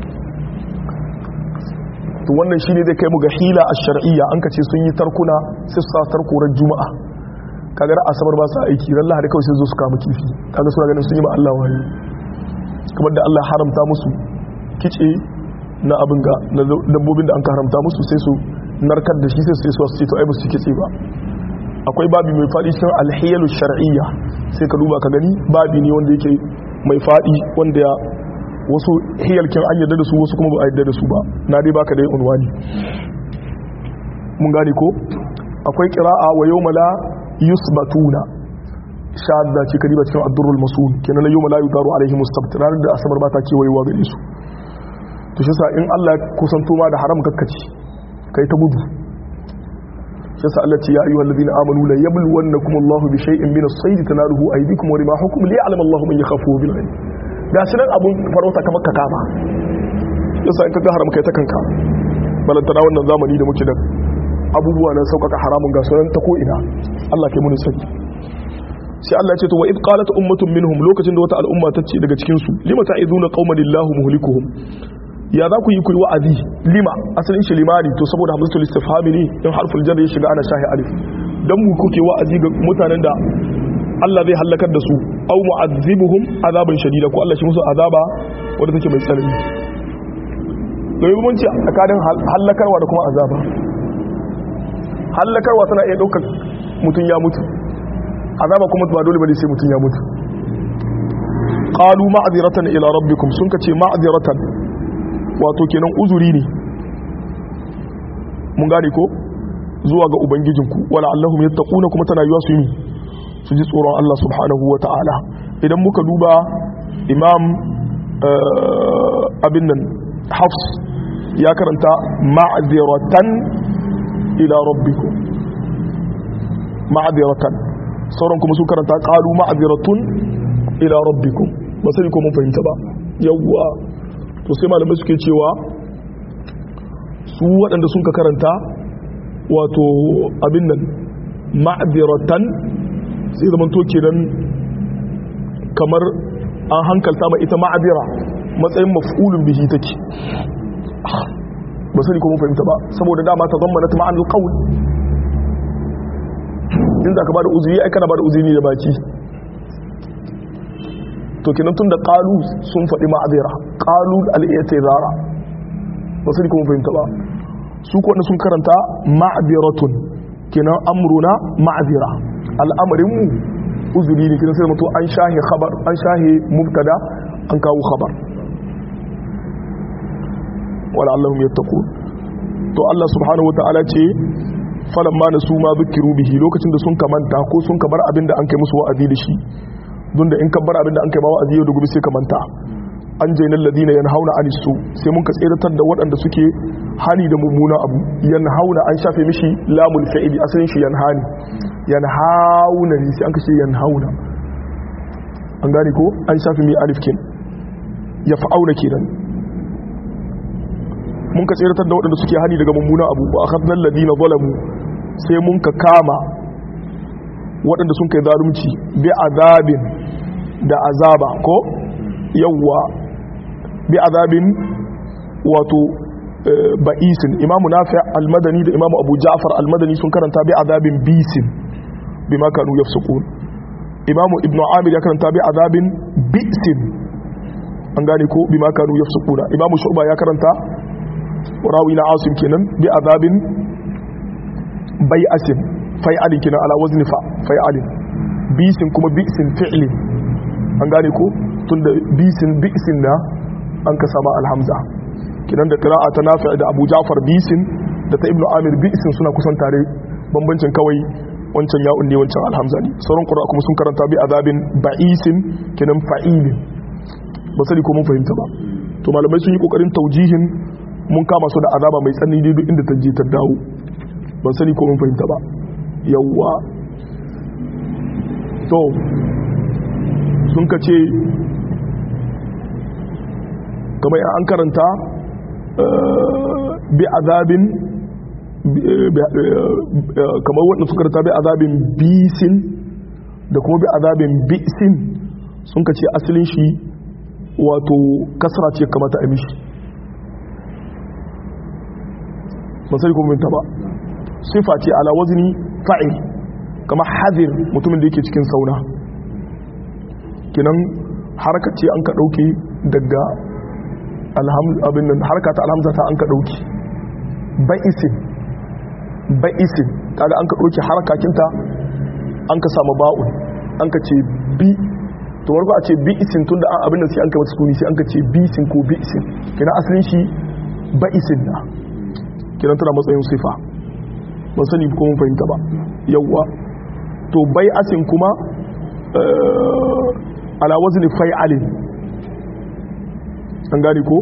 to wannan shine zai kai mu ga hila ash-shar'iyya an kace sun yi tarkuna sai su sa tarkuran juma'a kaga asabar ba su aiki ran lahadi kawai sai zo su kama kifi kaga suna ganin sun yi ma Allah wani kamar da Allah haramta musu kice na abin ga na dabbobin da an ka haramta musu sai su narkar da shi sai su su ce to ai ba su kice ba akwai babi mai fadi cikin alhiyalu shar'iyya sai ka duba ka gani babi ne wanda yake mai fadi wanda ya wasu hiyalkin an yarda da su wasu kuma ba a yarda da su ba na dai baka dai unwani mun gane ko akwai qira'a wa yawma la yusbatuna shadda ce kariba cikin addurul masul kenan la yawma la yudaru alaihim mustabt ranar da asabar ba ta kewayewa gare su to shi sa in Allah ya kusanto ma da haram kakkaci kai ta gudu shi sa Allah ce ya ayyuhal ladina amanu la yabluwannakum Allahu bi shay'in min as-sayd tanaluhu aydikum wa rimahukum li ya'lam Allahu man yakhafuhu bil ghaib ga shi nan abun farauta kamar ka kama yasa in ka ga haram kai ta kanka balantana wannan zamani da muke da abubuwa na sauƙaƙa haramun ga sunan ta ko'ina Allah kai muni sani sai Allah ya ce to wa id qalat ummatun minhum lokacin da wata al'umma ta ce daga cikin su lima ta'izuna qauman lillahu muhlikuhum ya za ku yi kuyi wa'azi lima asalin shi limani to saboda hamzatul istifhami ne in harful jar ya shiga ana shahi alif dan mu kuke wa'azi ga mutanen da Allah zai halakar da su aw mu'azzibuhum azaban shadida ko Allah shi musu azaba wanda take mai tsanani domin mun ce tsakanin halakarwa da kuma azaba hallakarwa tana iya ɗaukar mutum ya mutu azaba kuma ba dole bane sai mutum ya mutu qalu ma'ziratan ila rabbikum sun kace ma'ziratan wato kenan uzuri ne mun gane ko zuwa ga ubangijinku wala allahum yattaquna kuma tana yiwa su yi su ji tsoron Allah subhanahu wata'ala idan muka duba imam abin nan hafs ya karanta ma'ziratan ila rabbikum ma'adiratan sauran kuma su karanta qalu ma'adiratun ila rabbikum ba sai ko mun fahimta ba yawwa to sai malamai suke cewa su waɗanda sun ka karanta wato abin nan ma'diratan sai zaman to kenan kamar an hankalta ma ita ma'dira matsayin maf'ulun bihi take ba sani ko mun fahimta ba saboda dama ta zammana ta ma'anul qawl in za ka ba da uzuri ai kana ba da uzuri da baki to kenan tun da qalu sun faɗi ma'azira qalu al-i'tizara ba sani ko mun fahimta ba su ko sun karanta ma'diratun kenan amruna ma'azira al'amarin mu uzuri ne kenan sai mutu an shahi khabar an shahi mubtada an kawo khabar wala allahum yattaqun to Allah subhanahu wataala ce falamma nasu ma zukiru bihi lokacin da sun kamanta ko sun kabar abinda an kai musu wa'azi da shi don da in ka bar abinda an kai ma wa'azi yau da gobe sai ka manta an jainal ladina yanhauna anis su sai mun ka tseratar da waɗanda suke hani da mummuna abu yanhauna an shafe mishi lamul fa'ili asalin shi yanhani yanhauna ne sai an kashe yanhauna an gane ko an shafe mi alif kin ya fa'auna kenan mun ka tseratar da waɗanda suke hani daga mummuna abu wa akhadnal ladina zalamu sai mun ka kama waɗanda sun kai zalunci bi azabin da azaba ko yawwa bi azabin wato ba'isin imamu nafi almadani da imamu abu ja'far almadani sun karanta bi azabin bisin bi ma kanu yafsukun imamu ibnu amir ya karanta bi azabin bisin an gane ko bi ma kanu yafsukuna imamu shu'ba ya karanta rawi na asim kenan bi azabin bai'asin fai'alin kenan ala wazni fa fai'alin bisin kuma bisin fi'lin an gane ko tunda bisin bisin na an ka sama alhamza kinan da qira'a ta nafi da Abu Ja'far bisin da ta Ibnu Amir bisin suna kusan tare bambancin kawai wancan ya ne wancan alhamza ne sauran qira'a kuma sun karanta bi azabin ba'isin kinan fa'ilin ba sani ko mun fahimta ba to malamai sun yi kokarin taujihin mun kama su da azaba mai tsanani duk inda ta je ta dawo ban sani ko mun fahimta ba yawwa to sun ka ce kamar an karanta bi azabin kamar wanda suka karanta bi azabin bisin da kuma bi azabin bisin sun ka ce asalin shi wato kasra ce kamata a mishi ba sai kuma minta ba sifa ce ala wazni fa'il kama hadir mutumin da yake cikin sauna kinan harka ce an ka dauke daga abin nan harka ta alhamza ta an ka dauke ba'isin ba'isin kaga an ka dauke harkakinta an ka samu ba'un an ka ce bi to warko a ce bi'isin tun da abin nan sai an ka mata sukuni sai an ka ce bi'isin ko bi'isin kinan asalin shi ba'isin na kinan tana matsayin sifa ban sani ko mun fahimta ba yawwa to bai asin kuma ala wazni fai'alin an gane ko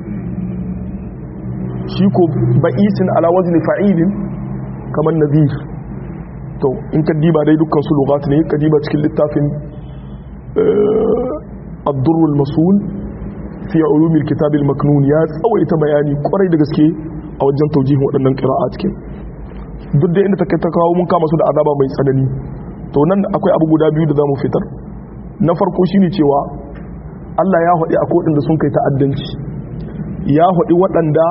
shi ko ba'isin ala wazni fa'ilin kamar nadir to in ka diba dai dukkan su lugat ne ka diba cikin littafin ad-durrul masul fi ulumil kitab al-maknun ya tsawaita bayani kwarai da gaske a wajen taujihin waɗannan qira'a cikin duk da inda take ta kawo mun kama su da azaba mai tsanani to nan akwai abu guda biyu da zamu fitar na farko shine cewa Allah ya haɗi a kodin da sun kai ta'addanci ya haɗi waɗanda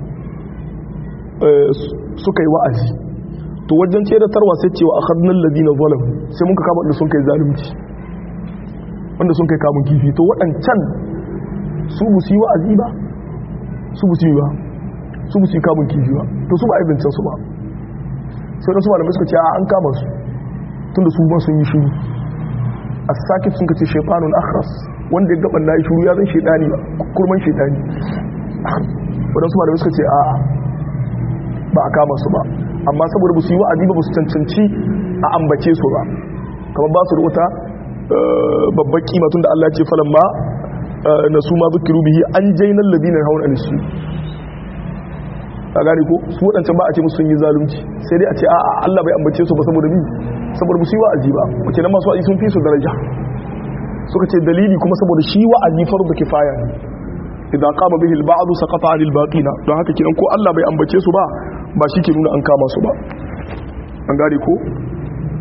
suka yi wa'azi to wajen ce da tarwa sai cewa akhadnal ladina zalam sai mun ka kama da sun kai zalunci wanda sun kai kamun kifi to waɗancan su bu su yi wa'azi ba su bu su yi ba su bu su yi kamun kifi ba to su ba aibincin su ba sai da su malamai suka ce a an kama su tun da su ba sun yi shiru a sakit sun kace shaifanun akhras wanda ya gaban nayi shiru ya zan shaidani kurman shaidani wadansu malamai suka ce a ba a kama su ba amma saboda ba su yi wa'azi ba su cancanci a ambace su ba kamar ba su da wata babbar kima tun da Allah ya ce falan ma na su ma zukiru bihi an jainan ladina hauna alisu a gane ko su waɗancan ba a ce musu sun yi zalunci sai dai a ce a'a Allah bai ambace su ba saboda bi saboda musu yi wa'azi ba wace nan masu wa'azi sun fi su daraja suka ce dalili kuma saboda shi wa'azi fardu kifaya ne idan qama bihi al-ba'd saqata 'anil baqina don haka kidan ko Allah bai ambace su ba ba shi ke nuna an kama su ba an gane ko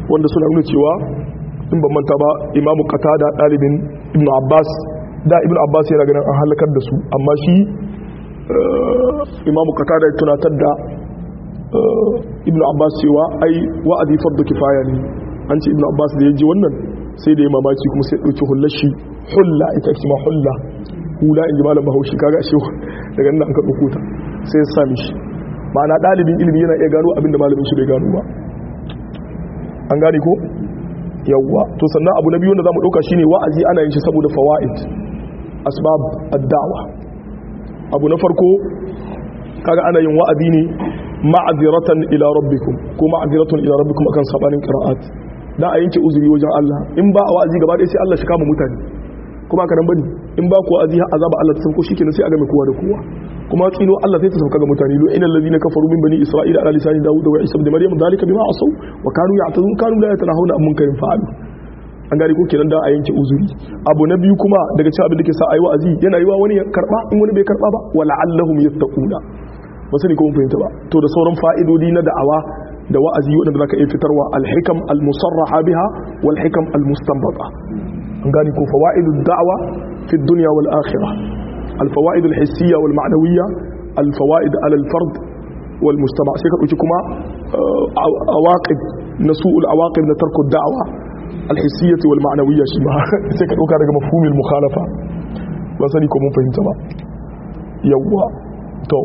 wanda suna nuna cewa in ban manta ba imamu qatada dalibin ibnu abbas da ibnu abbas yana ganin an halakar da su amma shi imamu qatada ya tunatar da ibnu abbas cewa ai wa'adi fardu kifaya ne an ce ibnu abbas da ya ji wannan sai da ya mamaki kuma sai ɗauki hullar shi hulla ita ake ma hulla hula in ji malam bahaushe kaga shi daga nan an ka ɗauko ta sai ya sami shi ma'ana ɗalibin ilimi yana iya gano abinda malamin shi bai gano ba an gane ko yawwa to sannan abu na biyu wanda zamu ɗauka shine wa'azi ana yin shi saboda fawaid asbab ad-da'wa abu na farko kaga ana yin wa'azi ne ma'aziratan ila rabbikum ko ma'aziratun ila rabbikum akan sabanin qira'at da a yanke uzuri wajen Allah in ba a wa'azi gaba ɗaya sai Allah shi kama mutane kuma haka nan bane in ba ku wa'azi har azaba Allah ta sauko shikenan sai a game kowa da kowa kuma tsino Allah sai ta sauka ga mutane lo inal ladina kafaru min bani isra'ila ala lisani dawud wa isa ibn maryam dalika bima asaw wa kanu ya'tazun kanu la yatanahuna an munkarin fa'alu an gari ko kenan da a yanke uzuri abu na biyu kuma daga cikin abin da ke sa ayi wa'azi yana yiwa wani ya karba in wani bai karba ba wala allahum yattaquna ba sani ko mun fahimta ba to da sauran fa'idodi na da'awa da wa'azi wadanda zaka iya fitarwa al-hikam al-musarraha biha wal hikam al-mustanbata an gani ko fawaidu da'wa fi dunya wal akhirah al-fawaid al-hissiyya wal ma'nawiyya al-fawaid ala al-fard wal mujtama sai ka dauki kuma awaqib nasu'ul awaqib na tarku da'wa al-hissiyyah wal ma'nawiyya shi ma sai ka dauka daga mafhumil mukhalafa ba sani ko mun fahimta ba yawwa to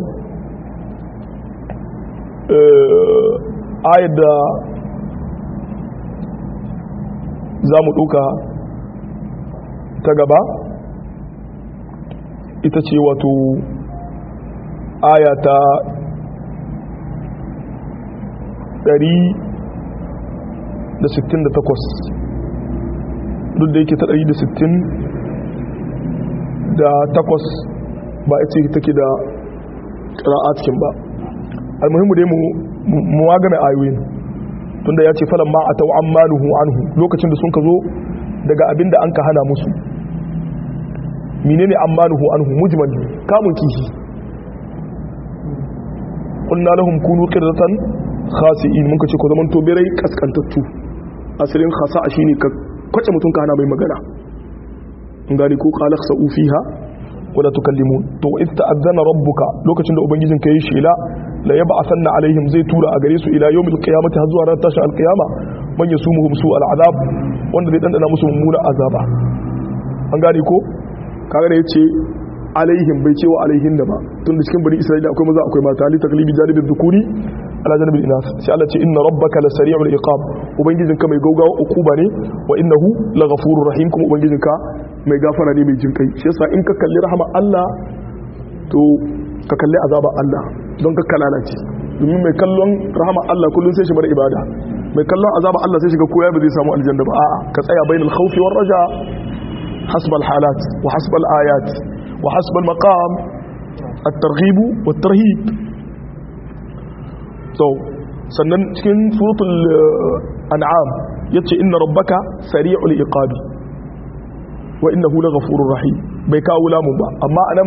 ayar da za mu ɗuka ta gaba ita ce wato aya ta 168 duk da yake ta 160 da takwas ba ita take da ƙira'atkin ba almuhimmu dai mu magana ayoyin tunda ya ce falan ma a tau an manuhu anhu lokacin da sun ka zo daga abin da an ka hana musu menene an manuhu anhu mujmal kamun kishi qulna lahum kunu qirdatan khasi'in mun ka ce ko zaman to birai kaskantattu asirin khasa shine ka kwace mutun ka hana mai magana in gani ko qala khsa'u fiha wala tukallimun to in ta'azzana rabbuka lokacin da ubangijin ka yi shela la yab'athanna alaihim zai tura a gare su ila yawmil qiyamati har zuwa ran tashin alqiyama man yasumuhum su al'azab wanda zai dandana musu mummuna azaba an gane ko kaga da yace alaihim bai cewa alaihin da ba tun da cikin bani isra'ila akwai maza akwai mata li taklibi janibin dhukuri ala janibin inas sai Allah ce inna rabbaka la sari'ul iqab ubangijin ka mai gaugawa ukuba ne wa innahu la ghafurur rahim kuma ubangijin ka mai gafara ne mai jinkai shi yasa in ka kalli rahama Allah to ka kalli azaba Allah don ka lalace domin mai kallon rahama Allah kullum sai shi bar ibada mai kallon azaba Allah sai shiga koya ba zai samu aljanna ba a'a ka tsaya bainal khawfi war raja hasba al halat wa hasba al ayat wa hasba al maqam at targhib wat tarhib so sannan cikin suratul an'am yace inna rabbaka sari'ul iqabi wa innahu laghafurur rahim bai kawo lamun ba amma anan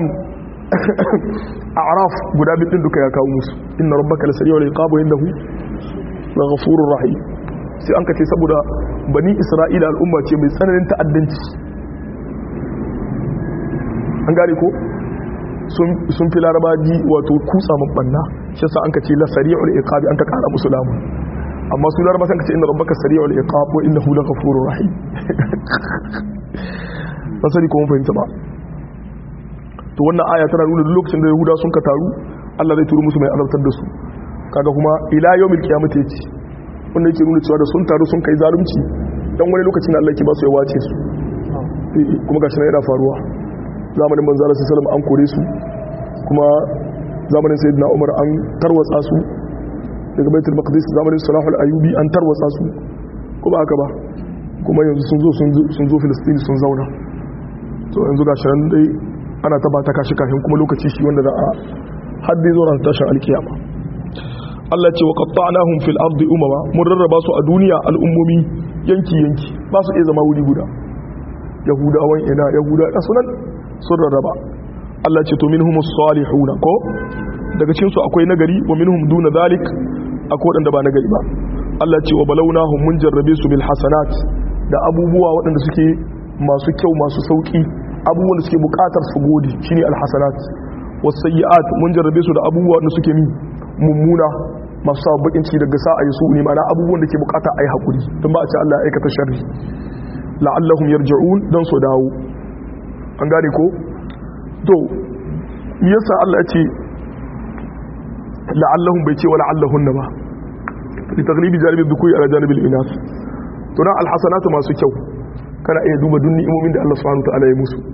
a'raf guda bidin duka ya kawo musu inna rabbaka lasari'ul iqab wa innahu laghafurur rahim sai an kace saboda bani isra'ila al'umma ce mai tsananin ta'addanci an gane ko sun fi laraba ji wato kutsa mabanna shi sa an kace lasari'ul iqab an ka kara musu lamun amma su laraba san kace inna rabbaka sari'ul iqab wa innahu laghafurur rahim basari ko mun fahimta ba to wannan aya tana nuna lokacin da yahuda sun ka taru Allah zai turu musu mai azabtar da su kaga kuma ila yawmil qiyamati yace wanda yake nuna cewa da sun taru sun kai zalunci dan wani lokacin da Allah yake ba su ya wace su kuma gashi na yana faruwa zamanin manzo Allah sallallahu alaihi an kore su kuma zamanin sayyidina Umar an tarwatsa su daga baitul maqdis zamanin salahul ayyubi an tarwatsa su kuma haka ba kuma yanzu sun zo sun zo Filistin sun zauna to yanzu ga shirin dai ana taba ta kashi kafin kuma lokaci shi wanda za a haddi zo ran tashin alkiyama Allah ce wa qatta'nahum fil ardi umama mun rarraba su a duniya al'ummomi yanki yanki ba su iya zama wuri guda yahudawan ina yahuda da sunan sun rarraba Allah ce to minhum salihuna ko daga cikin su akwai nagari wa minhum duna zalik akwai wadanda ba nagari ba Allah ce wa balawnahum mun jarrabe su bil hasanat da abubuwa waɗanda suke masu kyau masu sauki abubuwan da suke buƙatar su gode shine al hasanat was sayyi'at mun jarrabe su da abubuwa waɗanda suke mi mummuna masu sa bakin ciki daga sa ayi su ne ma'ana abubuwan da ke buƙata ayi hakuri don ba a ce Allah ya aikata sharri la'allahum yarji'un dan su dawo an gane ko to yasa Allah ya ce la'allahum bai ce wa la'allahunna ba li taghlibi janibi dhukuri ala janibi al-inas to na alhasanatu masu kyau kana iya duba duk ni'imomin da Allah subhanahu wa ta'ala ya musu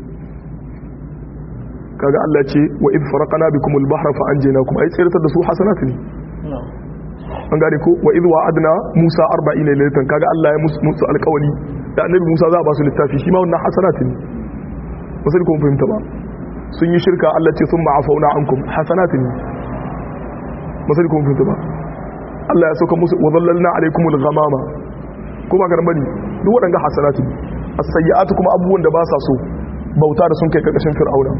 kaga Allah ce wa id faraqna bikum al-bahra fa anjaynakum ai tsiratar da su hasanatu ne an gane ko wa id wa'adna Musa 40 laylatan kaga Allah ya musu alƙawari da annabi Musa za a ba su littafi shi ma wannan hasanatu ne ba sai kun fahimta ba sun yi shirka Allah ce sun ma'afauna ankum hasanatu ne ba sai kun fahimta ba Allah ya sauka musu wa zallalna alaikumul ghamama kuma ga bane duk waɗanda hasanatu ne as-sayyi'atu kuma abubuwan da ba sa so bauta da sun kai karkashin fir'auna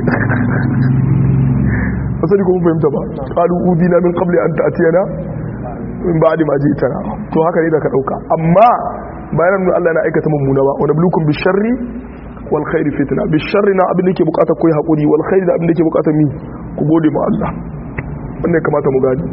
asali kuma fahimta ba qalu udina min qabli an ta'tiyana min ba'di ma ji'tana to haka ne da ka dauka amma bayan nan Allah na aikata mummuna ba wa nablukum bisharri wal khairi fitna bisharri na abin da yake bukata koyi hakuri wal khairi da abin da yake bukata mi ku gode ma Allah wannan kamata mu gani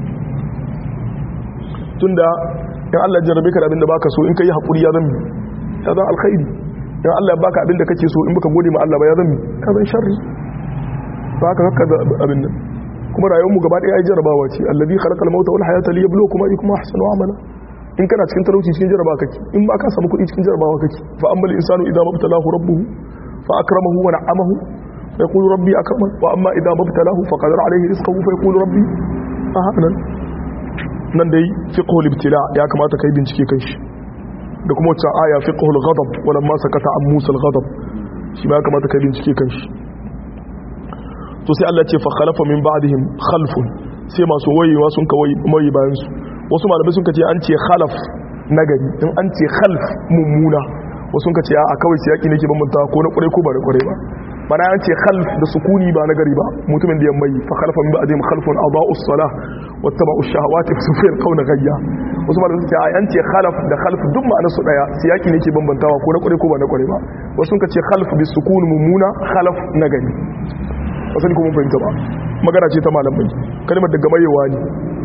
tunda in Allah jarrabe ka da abin da baka so in kai hakuri ya zan ya zan alkhairi in Allah ya baka abin da kake so in baka gode ma Allah ba ya zan ka zan sharri ba ka haka abin nan kuma rayuwar mu gaba daya ai jarabawa ce alladhi khalaqal mauta wal hayata liyabluwakum ayyukum ahsanu amala in kana cikin talauci cikin jarabawa kake in ba ka samu kuɗi cikin jarabawa kake fa ammal insanu idza mabtalahu rabbuhu fa akramahu wa na'amahu fa yaqulu rabbi akraman wa amma idza mabtalahu fa qadara alayhi rizqahu fa yaqulu rabbi ahanan nan dai fiqhul ibtila ya kamata kai bincike kan shi da kuma wacce aya fiqhul ghadab walamma sakata an musa al-ghadab shi ma ya kamata kai bincike kan shi to sai Allah ce fa khalafa min ba'dihim khalfun sai masu wayewa sun kawai mai bayan su wasu malamai sun kace an ce khalaf nagari in an ce khalf mummuna wasu sun kace a kawai sai yaki nake bambanta ko na kure ko ba na kure ba mana an ce khalf da sukuni ba nagari ba mutumin da ya mai fa khalafa min ba'dihim khalfun adaa'u as-salah wattaba'u ash-shahawati fa sufil qawna ghayya wasu malamai sun ce an ce khalaf da khalf duk ma'anar su daya sai yaki nake bambantawa ko na kure ko ba na kure ba wasu sun kace khalf bi sukun mummuna khalaf nagari wasan kuma fahimta ba magana ce ta malamai kalmar daga mayewa ne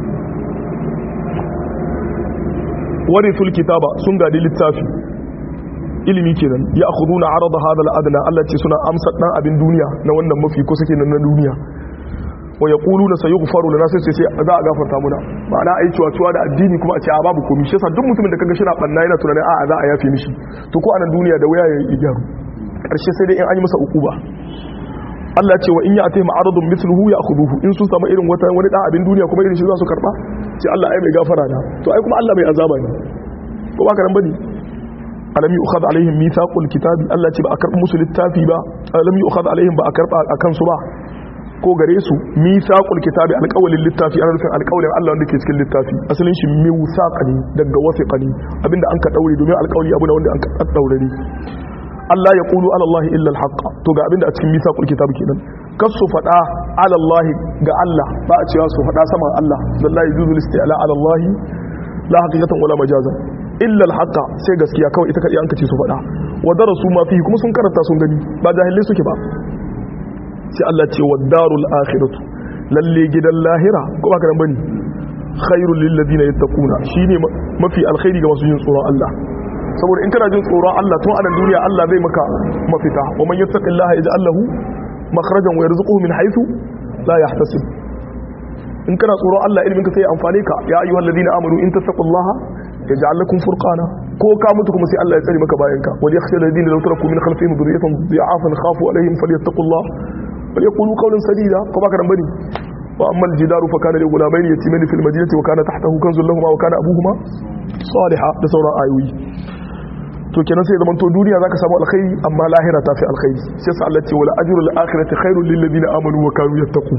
warithul kitaba sun gadi littafi ilimi kenan ya akhuduna arada hadha al-adna Allah ce suna amsa dan abin duniya na wannan mafi ko sake nan na duniya wa yaquluna sayughfaru lana sai sai za a gafarta muna ma'ana ai cewa cewa da addini kuma a ce a babu komai shi yasa duk mutumin da kaga shi na banna yana tunanin a'a za a yafe mishi to ko anan duniya da waya ya gyaru karshe sai dai in an yi masa ukuba Allah ce wa in ya atayma aradun mithluhu ya'khuduhu in sun samu irin wata wani dan abin duniya kuma irin shi za su karba ce Allah ai mai gafara na to ai kuma Allah mai azaba ne ko ba ka ran bane alam yu'khadh alaihim mithaqul kitabi Allah ce ba a karba musu littafi ba alam yu'khadh alaihim ba a karba akan su ba ko gare su mithaqul kitabi alqawlin littafi ana nufin alqawlin Allah wanda ke cikin littafi asalin shi mithaqani daga wasiqani abinda an ka daure domin alqawli abu ne wanda an ka daure ne Allah ya ƙulu alallahi illa alhaqa to ga abinda a cikin misaqul kitab kenan kas su fada alallahi ga Allah ba a cewa su fada sama Allah wallahi yuzul isti'la alallahi la haqiqatan wala majazan illa alhaqa sai gaskiya kawai ita kadai an kace su fada wa darasu ma fihi kuma sun karanta sun gani ba jahilai suke ba sai Allah ce wa darul akhiratu lalle gidan lahira ko ba karan bane khairul lil ladina yattaquna shine mafi alkhairi ga masu yin tsoron Allah saboda in kana jin tsoron Allah tun anan duniya Allah zai maka mafita wa man yattaqillaha yaj'al lahu makhrajan wa yarzuquhu min haythu la yahtasib in kana tsoron Allah ilmin ka sai amfane ka ya ayyuhal ladina amanu in tattaqullaha yaj'al lakum furqana ko ka mutu kuma sai Allah ya tsare maka bayan ka wal yakhsha alladhina law taraku min khalfihim dhurriyatan dha'afan khafu alaihim falyattaqullaha wal yaqulu qawlan sadida ko baka dan bane wa amma al-jidaru fa kana li ghulamayn yatimayn fil madinati wa kana tahtahu kanzun lahumu wa kana abuhuma salihah da sauran ayoyi to kenan sai zaman to duniya zaka samu alkhairi amma lahira ta fi alkhairi sai sa Allah ce wala ajrul akhirati khairul lil ladina amanu wa kanu yattaqun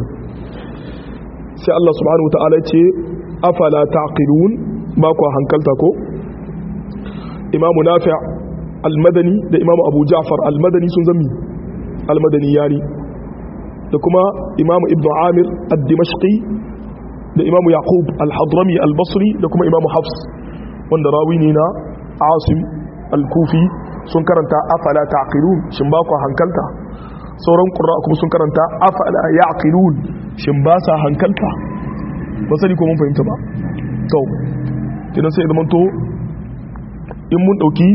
sai Allah subhanahu wataala ce afala taqilun ba ku hankalta ko imamu nafi' al-madani da imamu abu ja'far al-madani sun zami al-madani yani da kuma imamu ibnu amir ad-dimashqi da imamu yaqub al-hadrami al-basri da kuma imamu hafs wanda rawi ne na asim al-kufi sun karanta afala taqilun shin ba ku hankalta sauran qurra kuma sun karanta afala yaqilun shin ba sa hankalta ba sani ko mun fahimta ba to kidan sai zaman to in mun dauki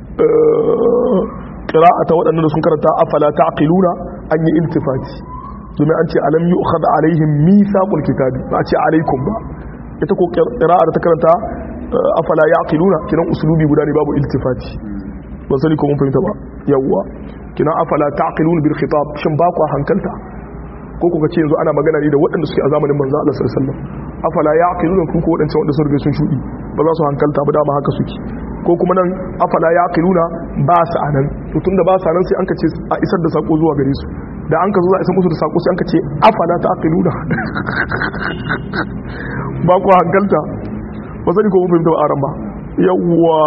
qira'ata waɗannan da sun karanta afala taqiluna an yi iltifati domin an ce alam yu'khad alaihim mithaqul kitabi ba a ce alaikum ba ita ko qira'a da ta karanta afala yaqiluna kinan uslubi guda ne babu iltifati ba sani ko mun fahimta ba yawwa kinan afala taqiluna bil khitab shin ba ku hankalta ko kuka ce yanzu ana magana ne da waɗanda suke a zamanin manzo Allah sallallahu alaihi wasallam afala yaqiluna ku ko waɗancan wanda sun riga sun shudi ba za su hankalta ba dama haka suke ko kuma nan afala yaqiluna ba su anan to tunda ba su anan sai an ka ce a isar da sako zuwa gare su da an ka zo za a isa musu da sako sai an ka ce afala taqiluna ba ku hankalta ba sani ko mun fahimta ba aran ba yawwa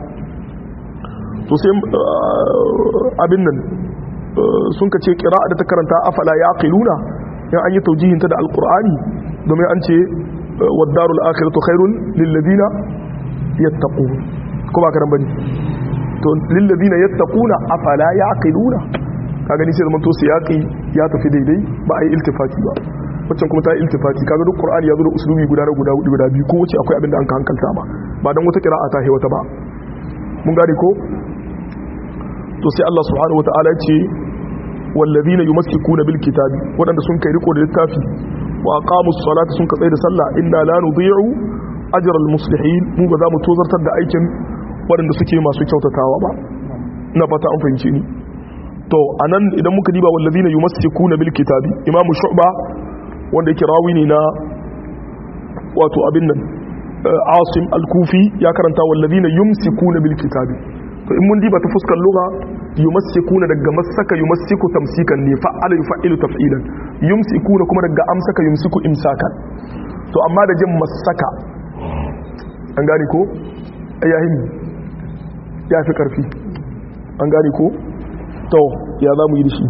to sai abin nan sun ka ce kira'a da ta karanta afala yaqiluna in an yi taujihin ta da alqur'ani domin an ce wadarul akhiratu khairun lil ladina yattaqun ko ba karan bane to lil ladina yattaquna afala yaqiluna ka gani sai zaman to siyaqi ya tafi daidai ba ai iltifati ba waccan kuma ta yi iltifati kaga duk qur'ani ya zo da usulubi guda guda guda biyu ko wace akwai abin da an ka hankalta ba ba dan wata kira'a ta wata ba mun gane ko to sai Allah subhanahu wataala ya ce wallazina yumassikuna bil kitabi wadanda sun kai riko da littafi wa aqamus salata sun ka da sallah inna la nudhi'u ajra al muslihin mu ba za mu tozartar da aikin wadanda suke masu kyautatawa ba ina fata an fahimce ni to anan idan muka diba wallazina yumassikuna bil kitabi imamu shu'ba wanda yake rawi ne na wato abin nan asim al-kufi ya karanta wallazina yumsikuna bil kitabi to in mun diba ta fuskar lugha yumassikuna daga masaka yumassiku tamsikan ne fa'ala yufa'ilu taf'ilan yumsikuna kuma daga amsaka yumsiku imsakan to amma da jin masaka an gane ko ayyahin ya fi karfi an gane ko to ya za mu yi da shi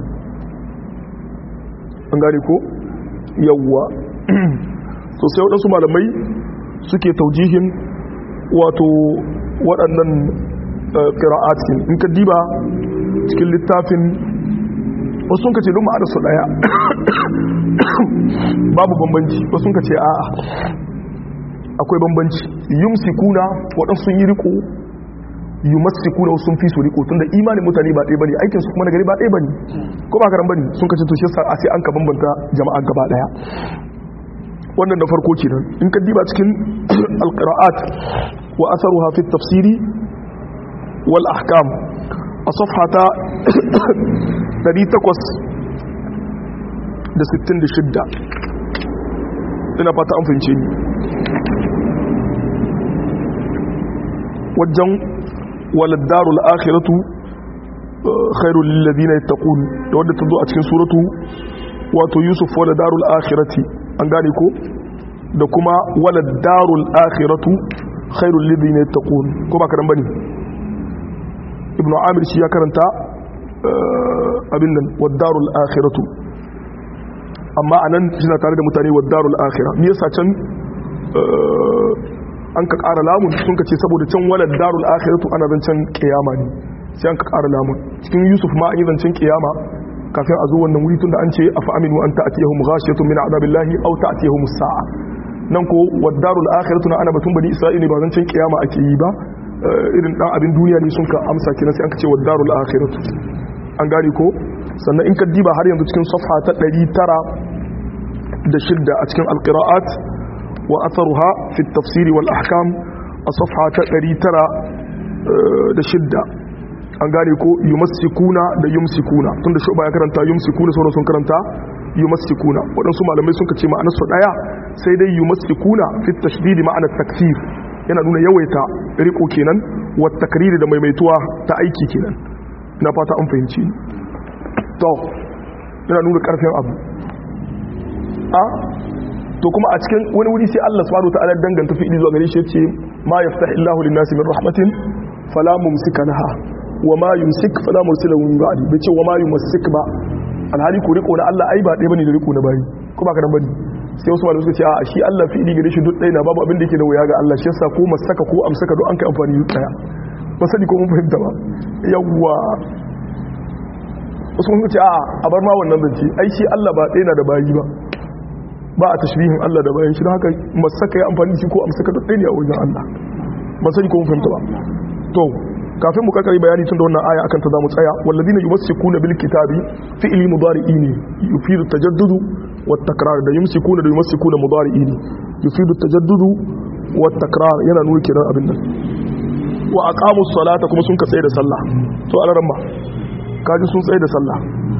an gane ko yawwa to sai waɗansu malamai suke taujihin wato waɗannan ƙira'at in ka diba cikin littafin wasu ka ce don ma'ada su ɗaya babu bambanci wasu ka ce a'a akwai bambanci yumsikuna waɗansu sun yi riko yumassikuna wasu sun fi su riko tunda imanin mutane ba ɗaya bane aikinsu kuma na gari ba ɗaya bane ko ba karan bane sun kace to shi a sai an ka bambanta jama'a gaba ɗaya wannan da farko kenan in ka diba cikin alqira'at wa atharuha fi tafsiri wal ahkam a safhata 866 ina fata an fahimce ni wajen waladdarul akhiratu khairul lil ladina yattaqun da wanda ta zo a cikin suratu wato yusuf waladdarul akhirati an gane ko da kuma walad darul akhiratu khairul ladina yattaqun ko ba karan bane ibnu amir shi ya karanta abin nan wad darul akhiratu amma anan suna tare da mutane wad darul akhira me yasa can an ka ƙara lamun sun ka ce saboda can walad darul akhiratu ana zancen kiyama ne sai an ka ƙara lamun cikin yusuf ma an yi zancen kiyama kafin a zo wannan wuri tunda an ce afa aminu an ta'tiyahum ghashiyatun min azabillahi aw ta'tiyahum as-sa'a nan ko wadarul akhiratu na ana batun bani isra'ila ba zancen kiyama ake yi ba irin dan abin duniya ne sun ka amsa kina sai an ka ce wadarul akhiratu an gane ko sannan in ka diba har yanzu cikin safha ta 900 da shidda a cikin alqira'at wa atharuha fi at-tafsir wal ahkam a safha ta 900 da shidda an gane ko yumassikuna da yumsikuna tunda shi ba ya karanta yumsikuna sauran sun karanta yumassikuna waɗansu malamai sun ce ma'anar su ɗaya sai dai yumassikuna fi tashdidi ma'anar taksir yana nuna yawaita riko kenan wa takriri da maimaituwa ta aiki kenan ina fata an fahimci to yana nuna karfin abu a to kuma a cikin wani wuri sai Allah subhanahu wa ta'ala danganta fi'ili zuwa gare shi yace ma yaftahillahu lin-nasi min rahmatin fala mumsika laha wa ma yumsik fala mursila min ba'di bai ce wa ma yumsik ba alhali ko riko na Allah ai ba ɗaya bane da riko na bayi ko ba ka dan bane sai wasu malamai suka ce a shi Allah fi'ili gare shi duk ɗaya na babu abin da yake da wuya ga Allah shi yasa ko masaka ko amsaka duk an kai amfani da ɗaya ba sani ko mun fahimta ba yawwa wasu mun ce a a bar ma wannan zance ai shi Allah ba ɗaya na da bayi ba ba a tashbihin Allah da bayan shi don haka masaka ya amfani da shi ko amsaka duk ɗaya ne a wajen Allah ba sani ko mun fahimta ba to kafin mu kakari bayani tun da wannan aya akan ta zamu tsaya walladina yumsikuna bil kitabi fi'li mudari'i ne yufidu tajaddudu wat takrar da yumsikuna da yumsikuna mudari'i ne yufidu tajaddudu wat takrar yana nuna kiran abin nan wa aqamus salata kuma sun ka tsaye da sallah to alaran ma kaji sun tsaye da sallah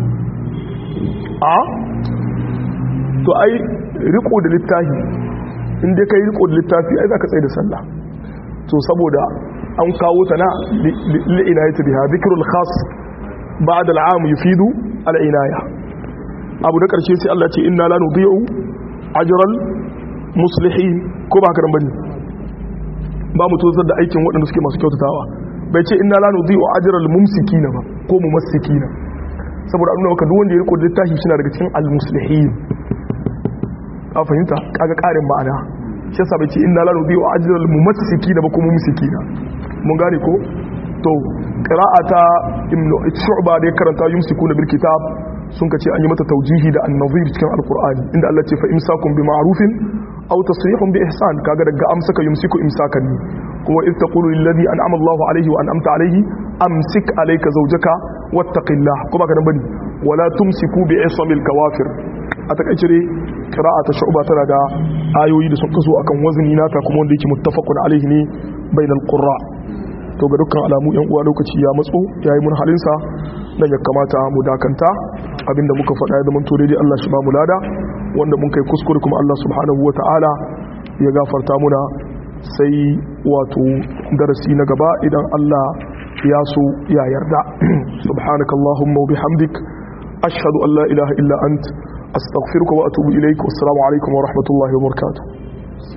a to ai riko da littafi in dai kai riko da littafi ai zaka tsaye da sallah to saboda an kawo ta na li'inayati biha dhikrul khas ba'da al'am yufidu al'inaya abu da karshe sai Allah ce inna la nudhi'u ajral muslihin ko ba haka bane ba mu tozar da aikin waɗanda suke masu kyautatawa bai ce inna la nudhi'u ajral mumsikina ba ko mumassikina saboda an nuna maka duk wanda ya riko da littafi shi na daga cikin al-muslihin a fahimta kaga karin ma'ana shi yasa bai ce inna la nudhi'u ajral mumassikina ba ko mumsikina mun gane ko to qira'ata ibnu shu'ba da ya karanta yumsikuna bil kitab sun kace an yi mata taujihi da an-nazir cikin alqur'ani inda Allah ce fa imsakum bi ma'rufin aw tasrihun bi ihsan kaga daga amsaka yumsiku imsakan ne kuma iz taqulu lil ladhi an'ama Allahu alayhi wa an'amta alayhi amsik alayka zawjaka wattaqillah ko baka nan bane wala tumsiku bi ismil kawafir a takaice dai qira'ata shu'ba tana da ayoyi da sun kaso akan wazni nata kuma wanda yake muttafaqun alayhi ne bainal qurra to ga dukkan alamu yan uwa lokaci ya matso yayi mun halinsa dan ya kamata mu dakanta abinda muka faɗa ya zamanto daidai Allah shi ba mu lada wanda mun kai kuskure kuma Allah subhanahu wata'ala ya gafarta muna sai wato darasi na gaba idan Allah ya so ya yarda subhanakallahumma wa bihamdik ashhadu an la ilaha illa ant astaghfiruka wa atubu ilaik wassalamu alaikum wa rahmatullahi wa barakatuh